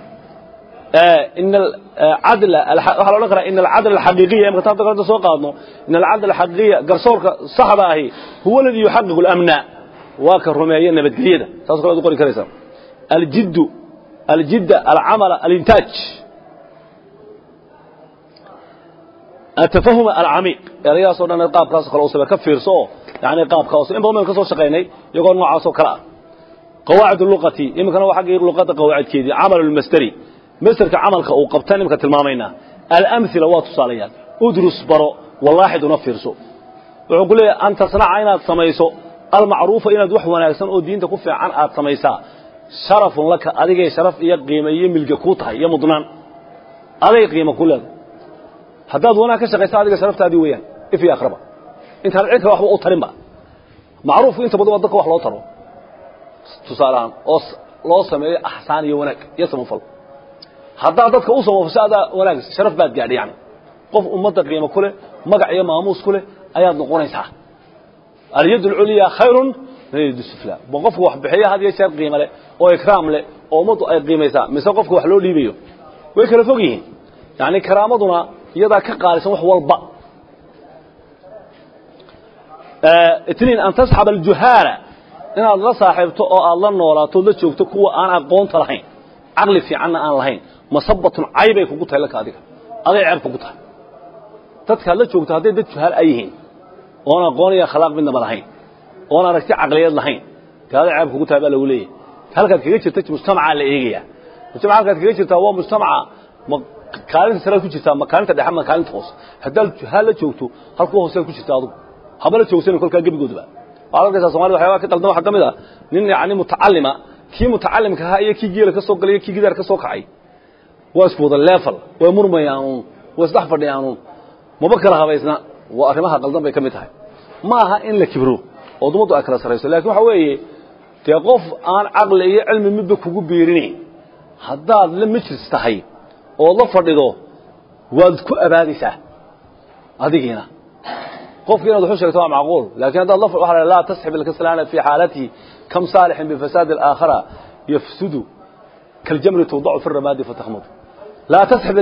waxaa la odhan karaa in alcadl alxaqiiqiya imka taabta kalenta soo qaadno in alcadl alxaqiiqiya garsoorka saxda ahi huwa aladii yuxaqiqu اlamna waa ka rumeeya nabadgelyada saas kale ad u qori karaysaa aljiddu aljidda alcamala alintaaj atafahuma alcamiiq erayadaasoo dhan qaabkaasoo kale u sameer ka fiirso oo yani qaabkaas in badan baynu ka soo shaqaynay iyagoo noocaasoo kale ah qawaacid luqati iminkana waa xaggii luqadda qawaacidkeedii camal lmasteri masterka camalka uu qabtan imika tilmaamaynaa alamhila waa tusaalayaal udrus baro walaaxid una fiirso wuxuu ku leeyahay an tasnaca inaad samayso almacruufa inaad wax wanaagsan oo diinta ku fiican aad samaysaa sharafun laka adigay sharaf iyo qiime iyo milge kuu tahay iyo mudnaan aday qiimo ku leedahay haddaad wanaag ka shaqaysa adiga sharaftaadii weeyaan if iyo akhraba intaan cidka waxba u tarinba macruufku inta badan waa dadka wax loo taro tusaaleahaan oo loo sameeyo axsaan iyo wanaag iyo samafal haddaad dadka u samafasho adaa wanaag sharaf baad gaadhay yani qof ummadda qiimo ku leh magac iyo maamuus ku leh ayaad noqonaysaa alyad alculya khayrun min alyad sufla ba qofka wax bixiya had iyo jeer qiimo leh oo ikraam leh oo ummaddu ay qiimaysaa mise qofka wax loo dhiibayo way kala fog yihiin yani karaamaduna iyadaa ka qaalisan wax walba itniin an tasxab aljuhaala inaad la saaxiibto oo aad la noolaato la joogto kuwa aan aqoonta lahayn caqli fiicanna aan lahayn masabatun caybay kugu tahay laka adiga aday ceeb kugu tahay dadkaad la joogto hadday dad juhaal ay yihiin oon aqoon iyo akhlaaq midnaba lahayn oon aragti caqliyeed lahayn dee aday ceeb kugu tahay baa lagu leeyahy halkaad kaga jirta mujtamacaa la eegaya mujtamaca halkaad kaga jirtaa waa mujtamaca ma kaalinta saraad ku jirtaa ma kaalinta dhexe ma kaalinta hoose haddaad juhaal la joogto halkuwa hoosead ku jirta adugu haba la joogsanin kolkaa gebigoodaba waxaad arkaysaa somalida waxyaabaa ka qaldan waxaa ka mid ah nin yani mutacalima kii mutacalimka ahaa iyo kii geela ka soo galay iyo kii gidaar ka soo kacay waa isku wada leefal way murmayaanuun way isdhex fadhiyaanuun maba kala habaysna waa arrimaha qaldan bay ka mid tahay ma aha in la kibro oo dumaddu ay kala sarayso lakin waxa weeye dee qof aan caqli iyo cilmi midba kugu biirinayn haddaad la majlis tahay ood la fadhido waad ku abaadaysaa adigiina qofki inaad waxu sheegto waa macquul lakin haddaad la waa laa tasxib ilkaslaana fi xaalatihi kam saalixin bifasaadi alaakhara yafsudu kaljamri tuudacu fi ramaadi fatakmud laa tasxib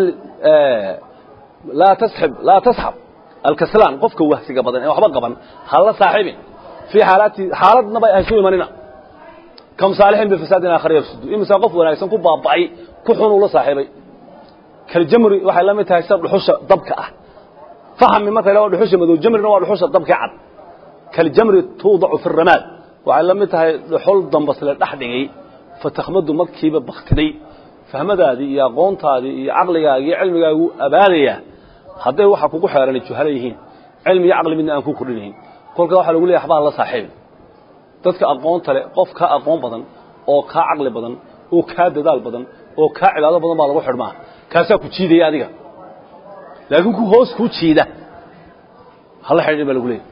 laa tasxib laa tasxab alkaslaan qofka wahsiga badan ee waxba qaban hala saaxibin fii xaalatihi xaaladnaba haysu imanina kam saalixin bifasaadi alaakhara yafsudu imisa qof wanaagsan ku baaba'ay ku xun uu la saaxiibay kaljamri waxay la mid tahay sida dhuxusha dabka ah fahmi marka la dhuxusha madow jamrina waa dhuxusha dabka cad kal jamri tuudacu fi ramaad waxay la mid tahay dhuxul dambas la dhex dhigay fatakhmadu markiiba baktiday fahmadaadii iyo aqoontaadii iyo caqligaagii iyo cilmigaagu abaadaya hadday waxa kugu xeeran juhala yihiin cilmi iyo caqli midna aan ku kordhinayn kolkaa waxaa lagu leeyahay waxbaa la saaxiibin dadka aqoonta leh qof kaa aqoon badan oo kaa caqli badan oo kaa dadaal badan oo kaa cibaado badan baa lagu xidhmaa kaasaa ku jiidaya adiga laakiin ku hoos kuu jiida hala xidhiidhin baa lagu leeyahy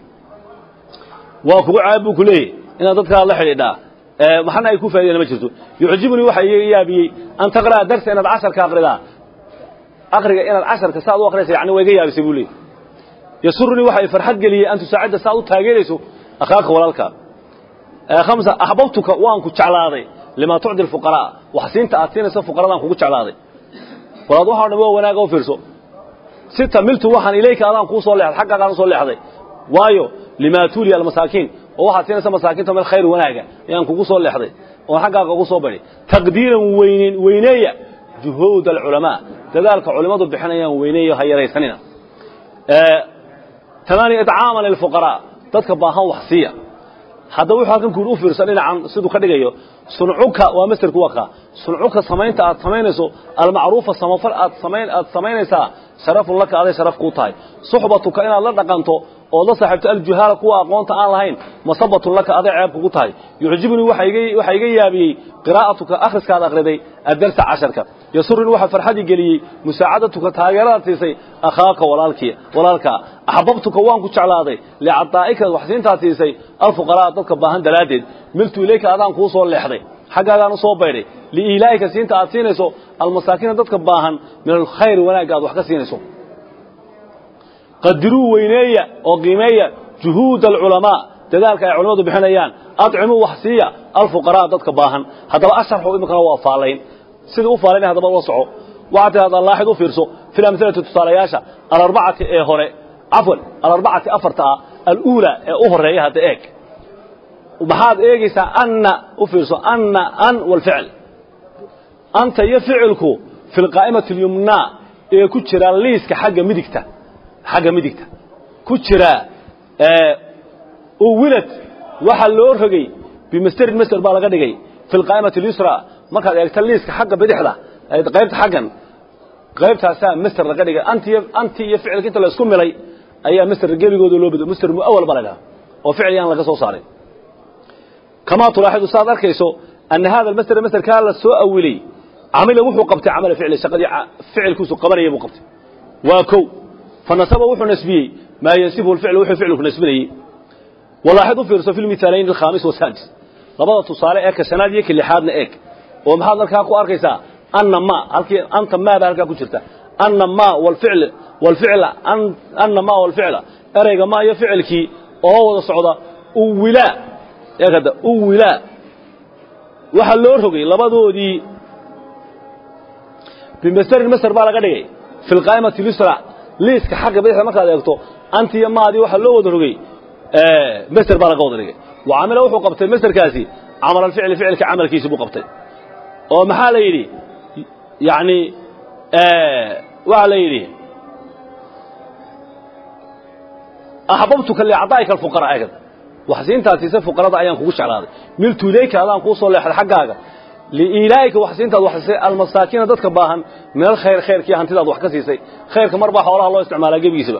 waa kugu caab buu ku leeyahy inaad dadkaa la xidhiidhaa maxana ay ku faa'ideen ma jirto yucjibunii waxa iga yaabiyey an taqra'a darsa inaad casharka aqridaa aqriga inaad casharka saad u akhriyaysa yani waa iga yaabisay buu leeyahy yasurunii waxa ay farxad geliyey an tusaacida saad u taageerayso akhaaka walaalkaa khamsa axbabtuka waan ku jeclaaday limaa tucdi alfuqaraa wax siinta aad siinayso fuqaradaan kugu jeclaaday walaad waxao dhan waa wanaaga u fiirso sita miltu waxaan ilayka adaan kuu soo leexday xaggaagaan u soo leexday waayo limaa tuuliya almasaakiin oo waxaad siinaysa masaakiinta meel khayr wanaaga ayaan kugu soo leexday oon xaggaaga ugu soo badhay taqdiiran weynen weyneeya juhuud alculamaa dadaalka culimmadu bixinayaan weyneeyo ha yaraysanina tamaaniya itcaaman lilfuqaraa dadka baahan wax siiya haddaba wuxuu halkan kuuri u fiirsan dhinacan siduu ka dhigayo suncuka waa masderku waa kaa suncuka samaynta aad samaynayso almacruufa samafal aad samayn aad samaynaysaa sharafun laka aday sharaf kuu tahay suxbatuka inaad la dhaqanto ood la saaxiibto aljuhaala kuwa aqoonta aan lahayn masabatun laka aday ceeb kugu tahay yucjibnii waxaa iga yaabiyey qiraa'atuka akhriskaad akhriday addarsa casharka yasuruni waxaa farxadii geliyey musaacadatuka taageeradaad siisay akhaaka walaalkii walaalkaa axbabtuka waan ku jeclaaday licadaa'ika waxsiintaad siisay alfuqaraa dadka baahan daraaddeed miltu ilayka adaan kuu soo leexday xaggaagaan u soo baydhay liilaa'ika siinta aad siinayso almasaakiina dadka baahan min alkhayr wanaagga aad wax ka siinayso qadiruu weyneeya oo qiimeeya juhuuda alculamaa dadaalka ay culimmadu bixinayaan adcimuu wax siiya alfuqaraa dadka baahan haddaba asharxu iminkana waa faalayn sidai u faalaynay haddaba la soco waxaa tidhahdaa laaxid u fiirso fi lamhilati tusaalayaasha alarbacati ee hore cafwan alarbacati afarta ah aluulaa ee u horeeya hadda eeg maxaad eegaysaa anna u fiirso anna an walficl anta iyo ficilku fi lqaa'imati alyumnaa ee ku jira liiska xagga midigta xagga midigta ku jira uwilad waxaa loo rogay bimasterin master baa laga dhigay fi lqaa'imati alyusra markaad eegta liiska xagga bidixda qaybta xaggan qaybtaasaa master laga dhigay anti anti iyo ficilka inta la isku milay ayaa master gebigooda loo bedo master muawal baa la dhaha oo ficil yaan laga soo saaray kamaa tulaaxidu saad arkayso ana hada almaster masterkaa la soo awilay camila wuxuu qabtay camala ficli shaqadii ficilkiisu qabanayay buu qabtay waa kow fanasaba wuxuu nasbiyey maa yansibuhu lficlu wuxuu ficilku nasbinayey walaaxid u fiirso fi lmithaalayn alkhaamis wasaadis labada tusaale ee ka shanaad iyo ka lixaadna eeg oo maxaad halkaa ku arkaysaa anna ma halkii anta maa baa halkaa ku jirta anna ma walficl walficla anna ma walficla ereyga ma iyo ficilkii oo wada socda uwilaa eeg hadda uwilaa waxaa loo rogay labadoodii bimasterin master baa laga dhigay fi lqaa'imati lyusra liiska xagga bidixda markaad eegto anti iyo maadii waxaa loo wada rogay master baa laga wada dhigay wa camila wuxuu qabtay masterkaasi camal alficli ficilka camalkiisi buu qabtay oo maxaa la yidhi yani waxaa la yidhi axbabtuka liacdaa'ika alfuqara eegad waxsiintaad siisay fuqarada ayaan kugu jeclaaday miltu ilayka adaan kuu soo leexday xaggaaga liilaa'ika waxsiintaad wax siisay almasaakiina dadka baahan min alkhayr khayrkii hantidaad wax ka siisay khayrka mar baa xoolaha loo isticmaalaa gebigiisaba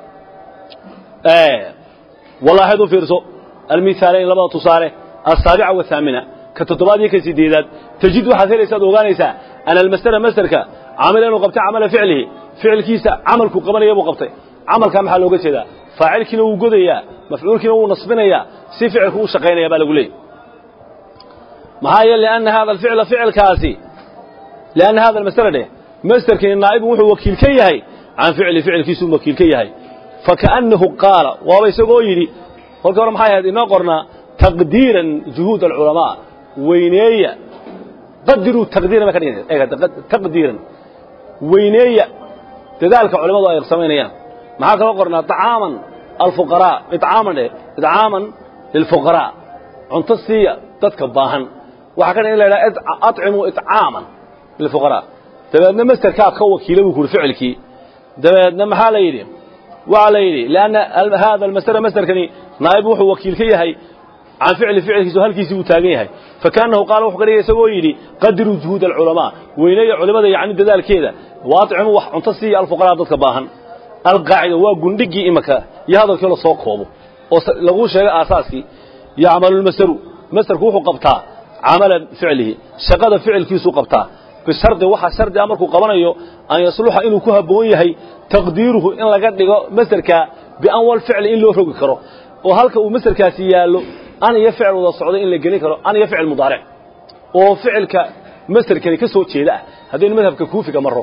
wallaaxid u fiirso almithaalayn labada tusaale asaabica wahaamina ka toddobaad iyo ka sideedaad tajid waxaad helaysaad ogaanaysaa ana almasdera masderka camila inuu qabtay camala ficlihi ficilkiisa camalku qabanaya buu qabtay camalkaa maxaa looga jeedaa faacilkiina wuu godayaa mafcuulkiina wuu nasbinayaa si ficilku u shaqaynaya baa lagu leeyay maxaa yeele lianna hada alficla ficilkaasi lianna hada almasdera dheh masderkani naa'ibun wuxuu wakiil ka yahay can ficli ficilkiisuu wakiil ka yahay fakaannahu qaala waaba isagoo yidhi kolkii hore maxay ahayd inoo qornaa taqdiiran juhuud alculamaa weyneeya qadiruu taqdiiran bay ka dhigaysa taqdiiran weyneeya dadaalka culimmadu ay samaynayaan maxaa kaloo qornaa طacaaman alfuqaraa icaaman dheh icaaman lilfuqaraa cunto siiya dadka baahan waxaa ka dhan in la idhaha acimuu icaaman lilfuqaraa dabeedna masterkaa ka wakiila buu ku uhi ficilkii dabeedna maxaa la yidhi waxaa la yidhi lianna hada almasdera masderkani naa'ib wuxuu wakiil ka yahay can ficli ficilkiisu halkiisii uu taagan yahay fakaannahu qaala wuxuu ka dhigay isagoo yidhi qadiruu juhuud alculamaa weyneeya culimmada yacni dadaalkeeda waadcimu wax cunto siiya alfuqaraa dadka baahan alqaacida waa gundhigii imaka iyo hadalkii la soo koobo oo laguu sheegay aasaaskii yacmalu lmasderu masderku wuxuu qabtaa camala ficlihi shaqada ficilkiisuu qabtaa bishardi waxaa shardi ah markuu qabanayo an yasluxa inuu ku habboon yahay taqdiiruhu in laga dhigo masderka bianwal ficli in loo rogi karo oo halka uu masderkaasi yaallo an iyo ficil wada socdo in la gelin karo an iyo ficil mudaaric oo ficilka masderkani ka soo jeeda ah haddaynu madhabka kuufiga maro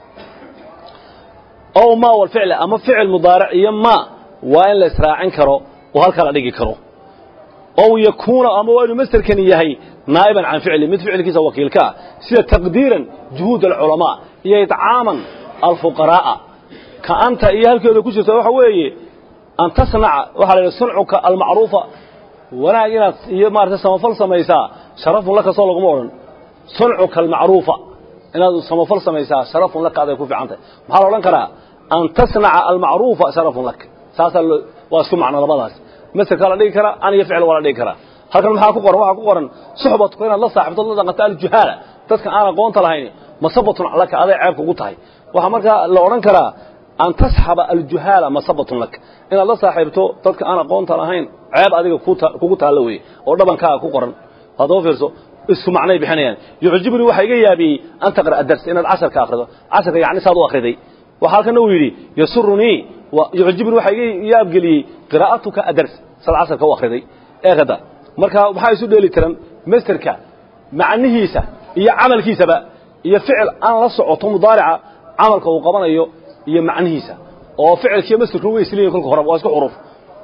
ow ma walficl ama ficil mudaaric iyo ma waa in la israacin karo oo halkaa la dhigi karo ow yakuuna ama waa inuu masderkani yahay naa'iban can ficli mid ficilkiisa wakiilka ah sida taqdiiran juhuud alculamaa iyo idcaaman alfuqaraa'a ka anta iyo halkeeda ku jirta waxa weeye an tasnaca waxaa la yidhi suncuka almacruufa wanaag inaad iyo maarata samafal samaysaa sharafun laka soo laguma odhan suncuka almacruufa inaad samafal samaysaa sharafun laka aday ku fiican tahay maxaa la odhan karaa an tasnaca almacruufa sharafun lak saasaa waa isku macno labadaas masderkaa la dhigi karaa an iyo ficil waa la dhigi karaa halkan maxaa ku qoran waxaa ku qoran suxbatuka inaad la saaxibto la dhaqato aljuhaala dadka aan aqoonta lahayn masabatun laka aday ceebka ugu tahay waxaa markaa la odhan karaa an tasxaba aljuhaala masabatun lak inaad la saaxiibto dadka aan aqoonta lahayn ceeb adiga kugu taallo weye oo dhabankaaga ku qoran haddaba fiirso isku macnay bixinayaan yucjibnii waxaa iga yaabiyey an taqra'a dars inaad casharka akhrido casharka yacni saad u akhriday waxaa halkana uu yidhi yasurunii yucjibnii waxaa iga yaabgeliyey qiraa'atuka adars saad casharka u akhriday eekada marka waxaa isu dheeli tiran masterka macnihiisa iyo camalkiisaba iyo ficil aan la socoto mudaarica camalka uu qabanayo iyo macnihiisa oo ficilkiiyo masterku way isleeyihin kolka horeba waa isku xuruf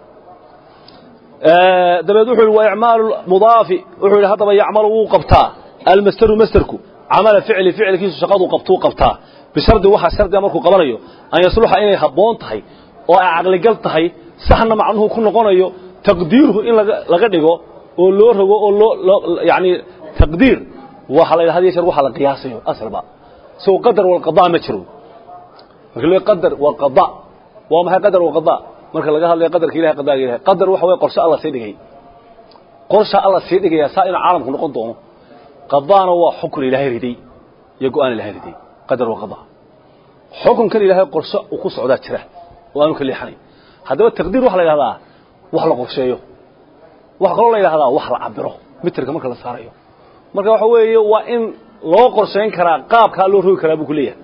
dabeed wuxuu yidhi wa icmaalu mudaafi wuxuu yidhi haddaba yacmalu wuu qabtaa almasteru masterku camala ficli ficilkiisu shaqaduu qabtuu qabtaa bishardi waxaa shardiga markuu qabanayo an yasluxa inay habboon tahay oo ay caqligal tahay saxna macnuhu ku noqonayo taqdiiruhu in laga dhigo oo loo rogo oo loo yani taqdiir waxa la yidhahda shar waxa la qiyaasayo asalba soo qadar wal qadaa ma jiro marka loo qadar wal qadaa waa maxay qadar wal qadaa marka laga hadlayo qadarka ilahay qadaaga ilahay qadar waxa way qorshe alla sii dhigay qorshe alla sii dhigaya saa inuu caalamku noqon doono qadaana waa xukun ilaahay riday iyo go'aan ilaahay riday qadar wal qadaa xukunkan ilaahay qorshe uu ku socdaa jira oo aanu ka leexanay haddaba taqdiir waxa la yidhahdaa wax la qorsheeyo waxa kaloo la yidhahdaa wax la cabiro mitirka marka la saarayo marka waxa weeye waa in loo qorshayn karaa qaabkaa loo rogi karaa buu ku leeyahay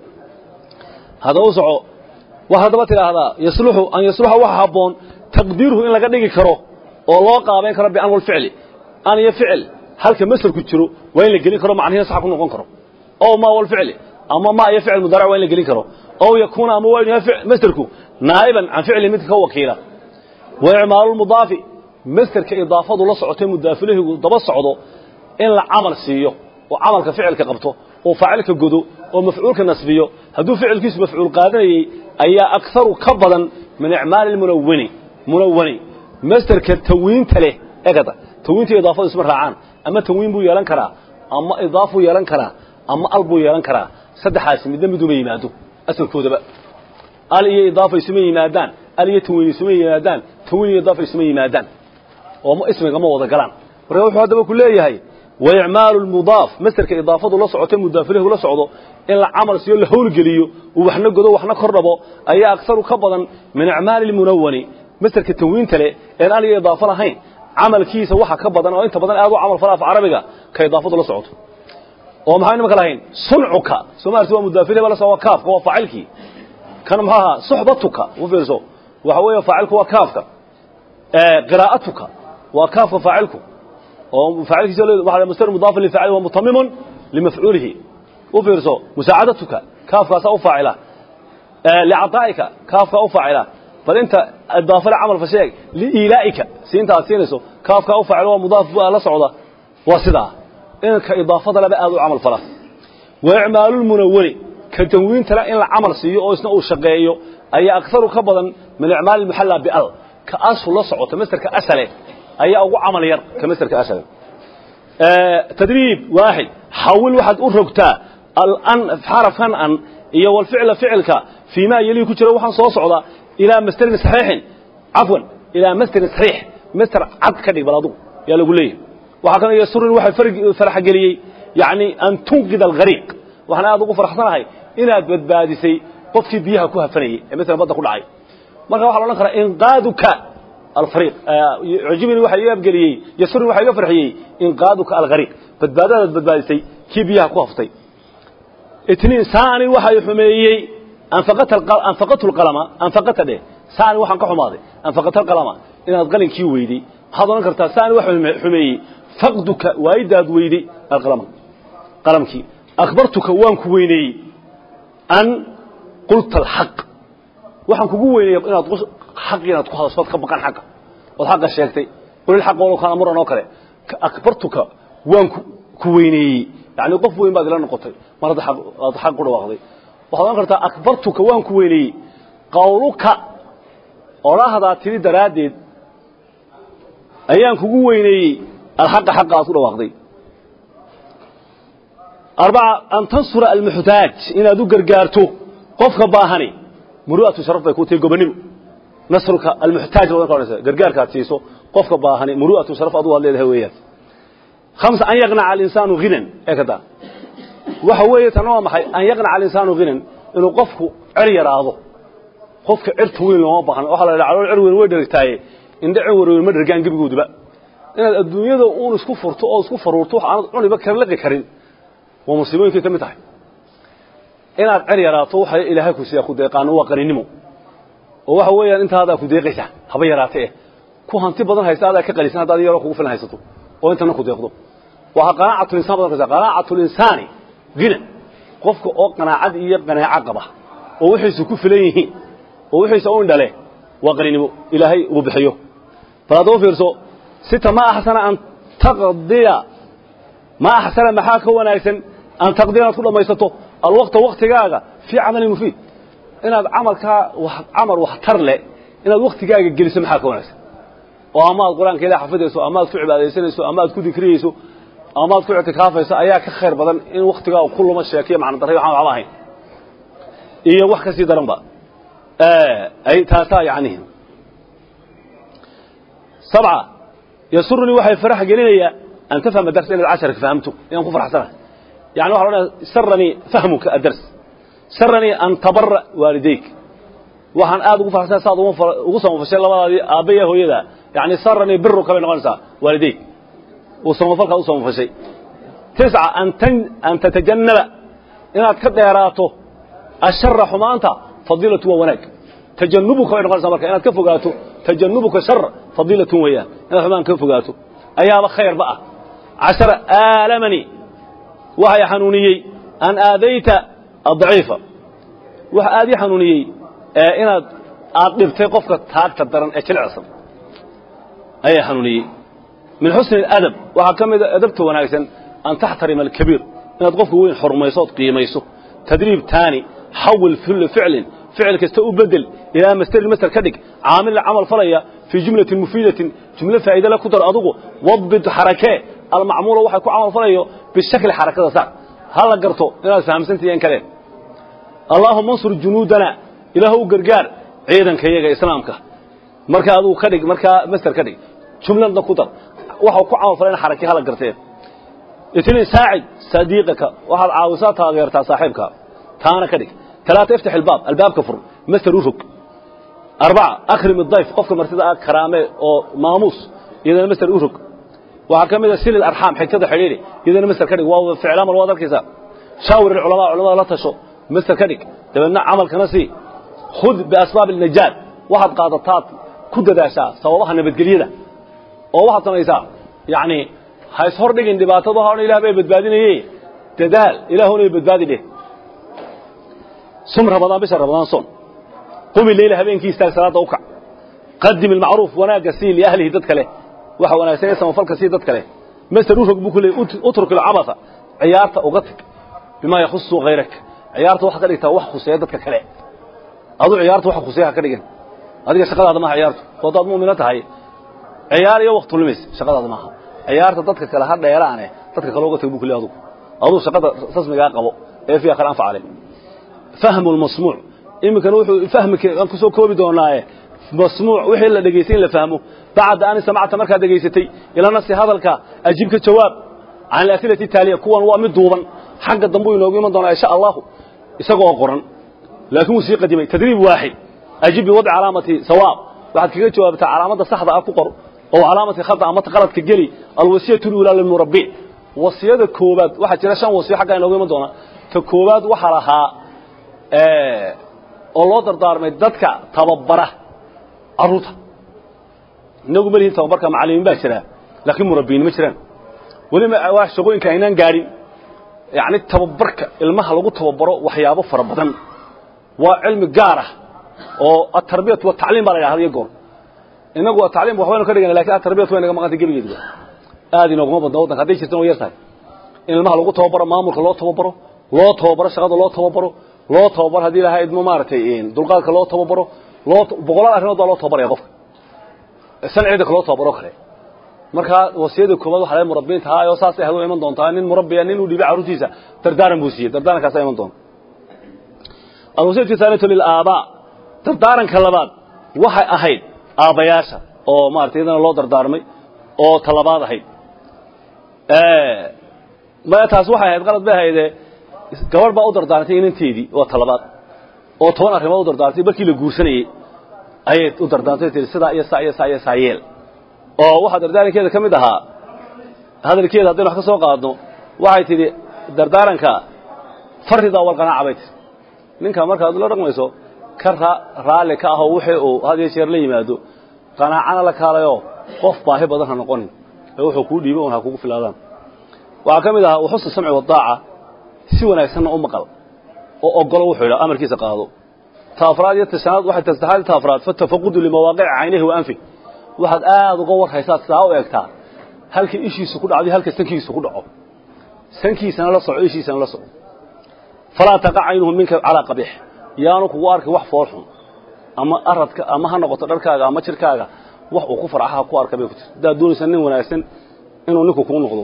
haddaba u soco wax haddaba tidhaahdaa yasluxu an yasluxa waxa habboon taqdiiruhu in laga dhigi karo oo loo qaabayn karo bian walficli an iyo ficil halka masarku jiro waa in la gelin karo macnihiina sax ku noqon karo ow ma walficli ama ma iyo ficil mudaaric waa in la gelin karo ow yakuuna ama waa inu yahay masarku naa'iban can ficli midka ka wakiila wa icmaalu lmudaafi masderka idaafadu la socotay mudaafilahigu daba socdo in la camal siiyo oo camalka ficilka qabto oo faacilka godo oo mafcuulka nasbiyo hadduu ficilkiisu mafcuul qaadanayey ayaa akharu ka badan min icmaali lmunawani munawani masderka tawiinta leh egada tawiinta idaafadu isma raacaan ama tawiin buu yeelan karaa ama idaafuu yeelan karaa ama al buu yeelan karaa saddexaasi midna miduma yimaado asalkoodaba al iyo idaafa isuma yimaadaan al iyo tawiin isuma yimaadaan tawiin iyo idaafa isuma yimaadaan oo ismiga ma wada galaan marka wuxuu haddaba ku leeyahay wa icmaalu lmudaaf masderka idaafadu la socotay mudaafilahu la socdo in la camal siiyo la howlgeliyo uu waxna godo waxna kor dhabo ayaa aksaru ka badan min icmaali lmunawani masderka tanwiinta leh een al iyo idaafo lahayn camalkiisa waxa ka badan oo inta badan aad u camal fala af carabiga ka idaafadu la socoto oo maxaa nimanka lahayn suncuka soomaalisi waa mudaafileba la socdo kaafka waa faacilkii kan maxaa ahaa suxbatuka u fiirso waxa weeye faacilku waa kaafka qiraa'atuka waa kaafka faacilku oo faacilkiisa waxa masdar mudaaf li faacil wa mutamimun limafcuulihi u fiirso musaacadatuka kaafkaasa u faacila licaطaa'ika kaafka u faacila bal inta idaafale camal fa sheeg liilaa'ika siinta aad siinayso kaafka u faacil waa mudaaf la socda waa sidaa inka idaafada laba aad u camal fala wa icmaalu lmunawani ka tanwiintana in la camal siiyo oo isna uu shaqeeyo ayaa akharu ka badan min icmaali muxalla bial ka asu la socota masderka asale ayaa ugu camal yar ka masderka asale tadriib waaxid xawil waxaad u rogtaa alan xarafkan an iyo walficla ficilka fii maa yelii ku jira waxaan soo socda ilaa masderin saxiixin cafwan ilaa masderin saxiix masder cad ka dhig bal adugu yaa lagu leeyahay waxaa kan yasurin waxay farxgeliyey yacni an tunqida alghariiq waxaan aad ugu farxsanahay inaad badbaadisay qofkii biyaha ku hafanayey ee masalan badda ku dhacay marka waxa la odhan karaa inqaaduka alfariiq cujibini waxa iga abgeliyey yasurin waxa iga farxiyey inqaaduka alghariiq badbaadadaad badbaadisay kii biyaha ku haftay itniin saani waxay xumeeyey anfaqatu lqalama anfaqata dheh saani waxaan ka xumaaday anfaqata alqalama inaad qalinkii weyday waxaad odhan kartaa saani waxa xumeeyey faqduka waayidaad weyday alqalama qalamkii akbartuka waan ku weyneeyey an qulta alxaq waxaan kugu weynaya inaad xaq inaad ku hadasho ood ka baqan xaqa ood xaqa sheegtay qul ilxaq walow kaana muran oo kale akbartuka waan ku weyneeyey yani qof weyn baad ila noqotay mar hadda aad xaq ku dhawaaqday waxaad ohan kartaa akbartuka waan ku weyneeyey qawluka odhahdaa tiri daraaddeed ayaan kugu weyneeyey alxaqa xaqa aad ku dhawaaqday arbaca an tansura almuxtaaj inaad u gargaarto qofka baahani muru'atu sharaf bay ku tahay gobonnimo nasruka almuxtaaj badan ka odhanaysa gargaarkaad siiso qofka baahani muru'atu sharaf adu aad leedahay weeyaan khamsa an yaqnaca alinsaanu ghinan ee kada waxa weeye tan waa maxay an yaqnaca alinsaanu ghinan inuu qofku cer yaraado qofka cirta weyn looma baahno waxaa la yidhaha calool cer weyn way dhergtaaye indha cer weyn ma dhergaan gebigooduba inaad adduunyada uun isku furto oo isku faruurto wax aanad cuniba kala liqi karin waa musiibooyinkay ka mid tahay inaad cer yaraato waxa ilaahay ku siiya ku deeqaano waa qaninimo oo waxa weeyaan intaadaa ku deeqaysaa haba yaraate eh ku hanti badan haysta adaa ka qalisan haddaad yaroo kugu filan haysato oo intana ku deeqdo waa qanaacatulinsan badan kaysa qanaacatulinsaani gina qofka oo qanaacad iyo qanaaco qaba oo wixiisu ku filan yihiin oo wixiisa u indhale waa qaninimo ilaahay uu bixiyo bal haddaba fiirso sita ma axsana an taqdiya ma axsana maxaa ka wanaagsan an taqdiya inaad ku dhammaysato alwaqta waktigaaga fii camalin mufiid inaad camalkaa camal waxtar leh inaad waktigaaga geliso maxaa ka wanaagsan oo amaad qur-aanka ilah xafidayso amaad ku cibaadaysanayso amaad ku dikriyeyso amaad ku ictikaafayso ayaa ka khayr badan in waktigaaga ku luma sheekiyo macno darray waxaan waxba ahayn iyo wax ka sii daranba ay taasaa yacnihi sabca yasurunii waxay farax gelinayaa an tafhama darsa inaad casharka fahamto inaan ku farxsanahay يعني واحد سرني فهمك الدرس سرني أن تبر والديك وحن آد ugu farxsan saad ugu soo fashay labadaadii aabaye hooyada yani sarani birruka bay noqonaysaa waalidayk uu samafalka u soo fashay tisca an tan an tatajannaba inaad ka dheeraato ashara xumaanta fadilatu wa wanaag tajannubuka bay noqonaysaa marka inaad ka fogaato tajannubuka shar fadilatu weeyaan inaad xumaan ka fogaato ayaaba khayrba ah cashara aalamani waxay xanuuniyey an aadayta adaciifa waxa aad ii xanuuniyey inaad aad dhibtay qofka taagta daran ee jilicsan ayaa xanuuniyey min xusni اadab waxaa ka mida adabta wanaagsan an taxtarima alkabiir inaad qofka weyn xurmayso ood qiimayso tadriib taani xawil ficlin ficil kasta u bedel ilaa masterin master ka dhig caamila camal falaya fii jumlatin mufiidatin jumlo faa'iida le ku dar adugu wadbit xarakee almacmuula waxay ku camal falayo bishakli xarakada sac ha la garto inaad fahamsantihiin kaleen allaahuma ansur junuudana ilaahu gargaar ciidanka iyaga islaamka marka aduu ka dhig markaa master ka dhig jumladna ku dar waxau ku camal falay in xarakii hala garteen itniin saacid sadiiqaka waxaad caawisaa taageertaa saaxiibka taana ka dhig talaata iftax ilbaab albaabka fur master u rog arbaca akrim idayf qofka martida ah karaame oo maamuus iyadana master u rog waxaa ka mid a silil arxaam xigtada xidhiidhi iyadana master ka dhig waa ficlamal waad arkaysaa shaawir ilculamaa culamada la tasho master ka dhig dabeedna camalkana sii khud biasbaab alnajaat waxaad qaadataad ku dadaashaa sababaha nabadgelyada oo waxaad samaysaa yacni ha is hor dhigin dhibaatadu ha odhan ilah bay badbaadinaye dadaal ilaahuna ay badbaadi dheh sum ramadaan bisha ramadaan son qumi leyla habeenkii istaag salaadda u kac qadim ilmacruuf wanaagga sii liahlihi dad kale waxa wanaagsan ee samafalka sii dad kale master u rog buu ku leeyay utruk ilcabatha ciyaarta uga tag bimaa yakhusu hayrak ciyaarta waxaad ka dhigtaa wax khuseeya dadka kale adu ciyaarta wax khuseeya ha ka dhigin adiga shaqadaada maaha ciyaartu oo haddaad mu'mino tahay ciyaar iyo waqti lumis shaqadaada maaha ciyaarta dadka kale ha dheeraane dadka kale uga tag buu ku leeyay adugu aduu shaqada rasmigaa qabo ee fiiha kale anfacale fahmu lmasmuuc iminkana wuxuu fahmika aan kusoo koobi doonaaye masmuuc wixii la dhegaystay in la fahmo bacda an samacta markaad dhegaysatay ila nafsi hadalka ajib ka jawaab can alasilati taaliya kuwan waa mid duuban xagga dambu inoogu iman doonaa insha allahu isagoo qoran laakiin wuu sii qadimay tadriib waaxid ajib biwadci calaamati sawaab waxaad kaga jawaabtaa calaamadda saxda ah ku qor oo calaamati khata amata qaladka geli alwasiyatu lulaa lilmurabbi wasiyada koobaad waxaa jira shan wasiyo xaggaa inoogu iman doonaa ta koobaad waxaa lahaa oo loo dardaarmay dadka tababara carruurta inagu ma lihin tababarka macallimiin baa jira laakiin murabbiyiin ma jiraan weliba waa shaqooyinka aynaan gaadhin yacni tababarka ilmaha lagu tababaro waxyaabo fara badan waa cilmi gaar ah oo atarbiyatu watacliim baa la yidhahda iyo goor inagu atacliim waxbaynu ka dhigana lakin atarbiyatu way naga maqantay gebigeeduba aad inooguma badna waddanka hadday jirtan way yar tahay in ilmaha lagu tababaro maamulka loo tababaro loo tababaro shaqada loo tababaro loo tababaro haddii ilahay idmo maaragtay dulqaadka loo tababaro loo boqolaal arrimood baa loo tababaraya qofka san ciidanka loo tababaro kale markaa wasiyada koobaad waxa laga murabbiinta haa oo saasay ahadu iman doontaa nin murabbiya nin uu dhibay carruurtiisa dardaaran buu siiyey dardaarankaasa iman doona alwasiyatu thaalitatu lilaabaa dardaaranka labaad waxay ahayd aabbayaasha oo maarata iyadana loo dardaarmay oo talabaad ahayd maya taas waxay ahayd qalad bay ahaydee gabadh baa u dardaarantay inanteedii waa talabaad oo toban arrimood u dardaartay markii la guursanayey ayay u dardaartay tii sidaa iyo saa iyo saa iyo saa yeel oo waxaa dardaarankeeda ka mid ahaa hadalkeeda haddaynu wax ka soo qaadno waxay tidhi dardaaranka faridaa walqanaaca bay tii ninka markaad la dhaqmayso ka raalli ka ahoo wixii uu had iyo jeer la yimaado qanaacana la kaalayoo qof baahi badan ha noqonin ee wuxuu kuu dhiibay un ha kugu filaadaan waxaa ka mid ahaa waxusna samci wadaaca si wanaagsanna u maqal oo ogolo wuxuu yidhaha amarkiisa qaado ta afraad iyo tashanaad waxay tasaxaad ta afraad fatafaqudu limawaaqici caynihi wa anfi waxaad aad uga war haysaad sidaa u eegtaa halka ishiisu ku dhacday halka sankiisu ku dhaco sankiisana la soco ishiisana la soco falaa taqa caynuhu minka calaa qabiix yaanu kugu arkay wax fool xun ama aradka ama ha noqoto dharkaaga ama jirkaaga wax uu ku farcaha ku arka bay ku jirta haddaad doonaysa nin wanaagsan inuu ninku kuu noqdo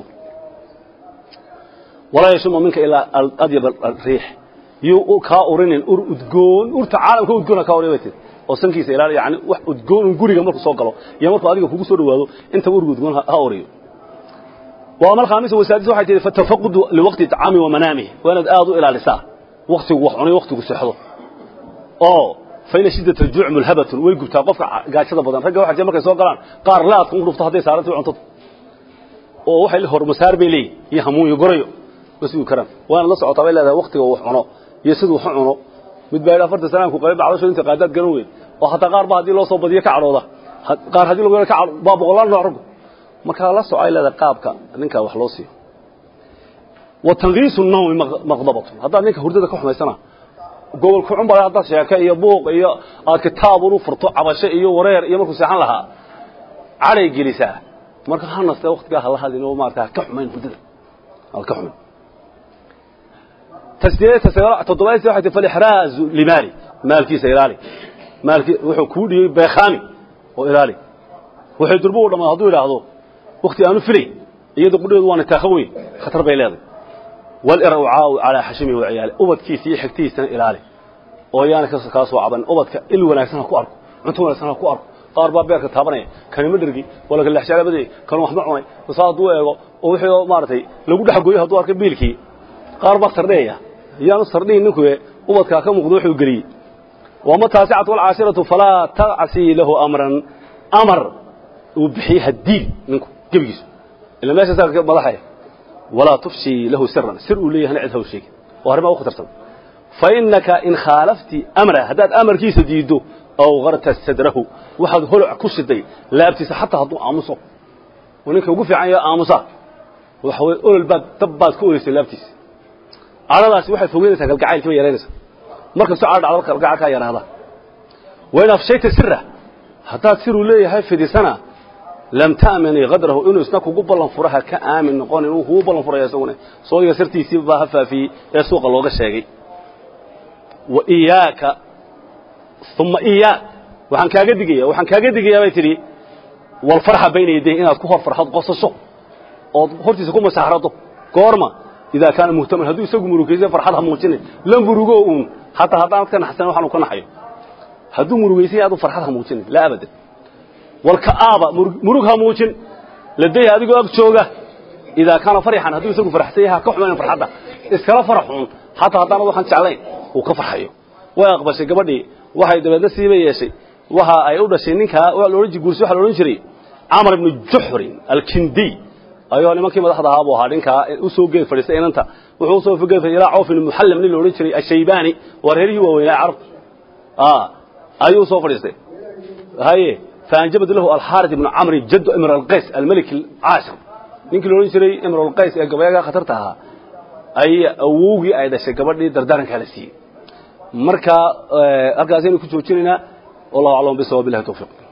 walaa yashuma minka ilaa adyab riix yuu kaa urinin ur udgoon urta caalamka udgoona kaa uray tii oo sankiisa ilaali yani wax udgoon un guriga markuu soo galo iyo markuu adiga kugu soo dhawaado intaba urga udgoon ha uriyo waa mal khaamisa wasaadis waxay tihi fatafaqudu liwaqti tacaami wa manaamihi waa inaad aad u ilaalisaa waktigu wax cunay waktigu seexdo oo faina shiddat aljuuc mulhabatun way gubtaa qofka gaajada badan ragga waxa jira markay soo galaan qaar laadka u dhufto hadday saarantay cuntada oo waxay hormasaar bay leeyihin iyo hamuun iyo gorayo masuu karaan waana la socotaa bay leedahay waktiga wax cuno iyo siduu wax cuno mid baa yidhi afartan sanaan ku qabay bacdasho inta qaadaad garan weyn oo hataa qaar ba haddii loo soo badiyo ka cadhooda qaar haddii lagu ka baa boqolaal nooc raggu markaa la soco ay leedahay qaabka ninka wax loo siiyo wa tanqiisu nawmi maqdabatun haddaad ninka hurdada ka xumaysana gobol kucun baa haddaad sheeke iyo buuq iyo aad kitaabun u furto cabasho iyo wareer iyo markuu seexan lahaa cadhay gelisaa marka ha naste waktigaa hala hadlin oo maarata ka xumayn hurdada aad ka xumayn toddobaadsi waxay tii falixraazu limaali maalkiisa ilaali maalki wuxuu kuu dhiyey beekhaami oo ilaali waxay durbo u dhammaan hadduu idhaahdo wakti aanu filay iyada qudheedu waa nitaakho weyn khatar bay leedahay walircaau calaa xashimihi wa ciyaali ubadkiisa iyo xigtihiisana ilaali oo yaana kaa soo caban ubadka il wanaagsan ha ku arko cunto wanaagsan ha ku arko qaar baa beerka taabanaya kani ma dhergi wala kalexjaalabadey kan wax ma cunay saa hadduu eego oo wixii maaragtay lagu dhex gooyo hadduu arkay biilkii qaar baa sardheeya yaanu sardhihin ninku ubadkaa ka muuqdo wuxuu geliyey wama taasicatu walcaashiratu falaa tacsi lahu amran amar uu bixiyey hadiil ninku gebigiisu ila meesha saa madaxaya walaa tufshii lahu siran sir uu leeyahana cid haw sheegin waa arrimaa u khatarsan fa innaka in khaalafti amra haddaad amarkiisa diiddo aw garta sadrahu waxaad holoc ku shiday laabtiisa xataa hadduu aamuso oo ninka ugu fiican yaha aamusa waxa weye olol baad dab baad ka oleysay laabtiisa cadhadaasi waxay fogeynaysaa kalgacaylkii bay yaraynaysaa markastoo cadha dhacdo kalgacalkaa yaraada wain afshayta sira haddaad siruu leeyahay fidisana lam ta'mini qadrahu inuu isna kugu ballan furo ha ka aamin noqonin uu kugu ballan furaya isaguna soodiga sirtiisii baa ha faafiyey ee suuqa looga sheegay wa iyaaka uma iyaa waxaan kaaga digaya waxaan kaaga digayaa bay tidhi walfarxa bayna yadayhi inaad ku hor farxad qosasho ood hortiisa ku masaxrado goorma idaa kaana muhtaman hadduu isagu murugaysa farxad ha muujinin la murugo uun hataa haddaanad ka naxsan waxaanu ka naxayo hadduu murugaysan yahay adu farxad ha muujinin laa abadan walka'aaba murug ha muujin ladayha adigoo ag jooga idaa kaana farixan hadduu isagu farxsan yahay ha ka xumaynin farxadda iskala faraxuun hataa haddaanad waxaan jeclayn uu ka farxayo way aqbashay gabadhii waxay dabeedna siiba yeeshay waxa ay u dhashay ninkaa loodhan guursi waxa la odhan jiray camar ibnu juxrin alkindiy ayuu nimankii madaxda ahaa buu ahaa ninkaa u soo geed fadhiistay inanta wuxuu usoo geed fadhiistay ilaa cawf ibn muhallam nin la odhan jiray ashaybaani waa reerihii waaweynaa carabta ayuu soo fadhiistay haye faanjabad lahu alxaaris ibnu camri jaddu imr alqays almelik alcaashir ninkii la odhan jiray imr alqays ee gabayaga khatarta ahaa ay awowgii ay dhashay gabadhii dardaarankaa la siiyey marka halkaasaynu ku joojinaynaa wallahu aclam bisawaab billahi tawfiiq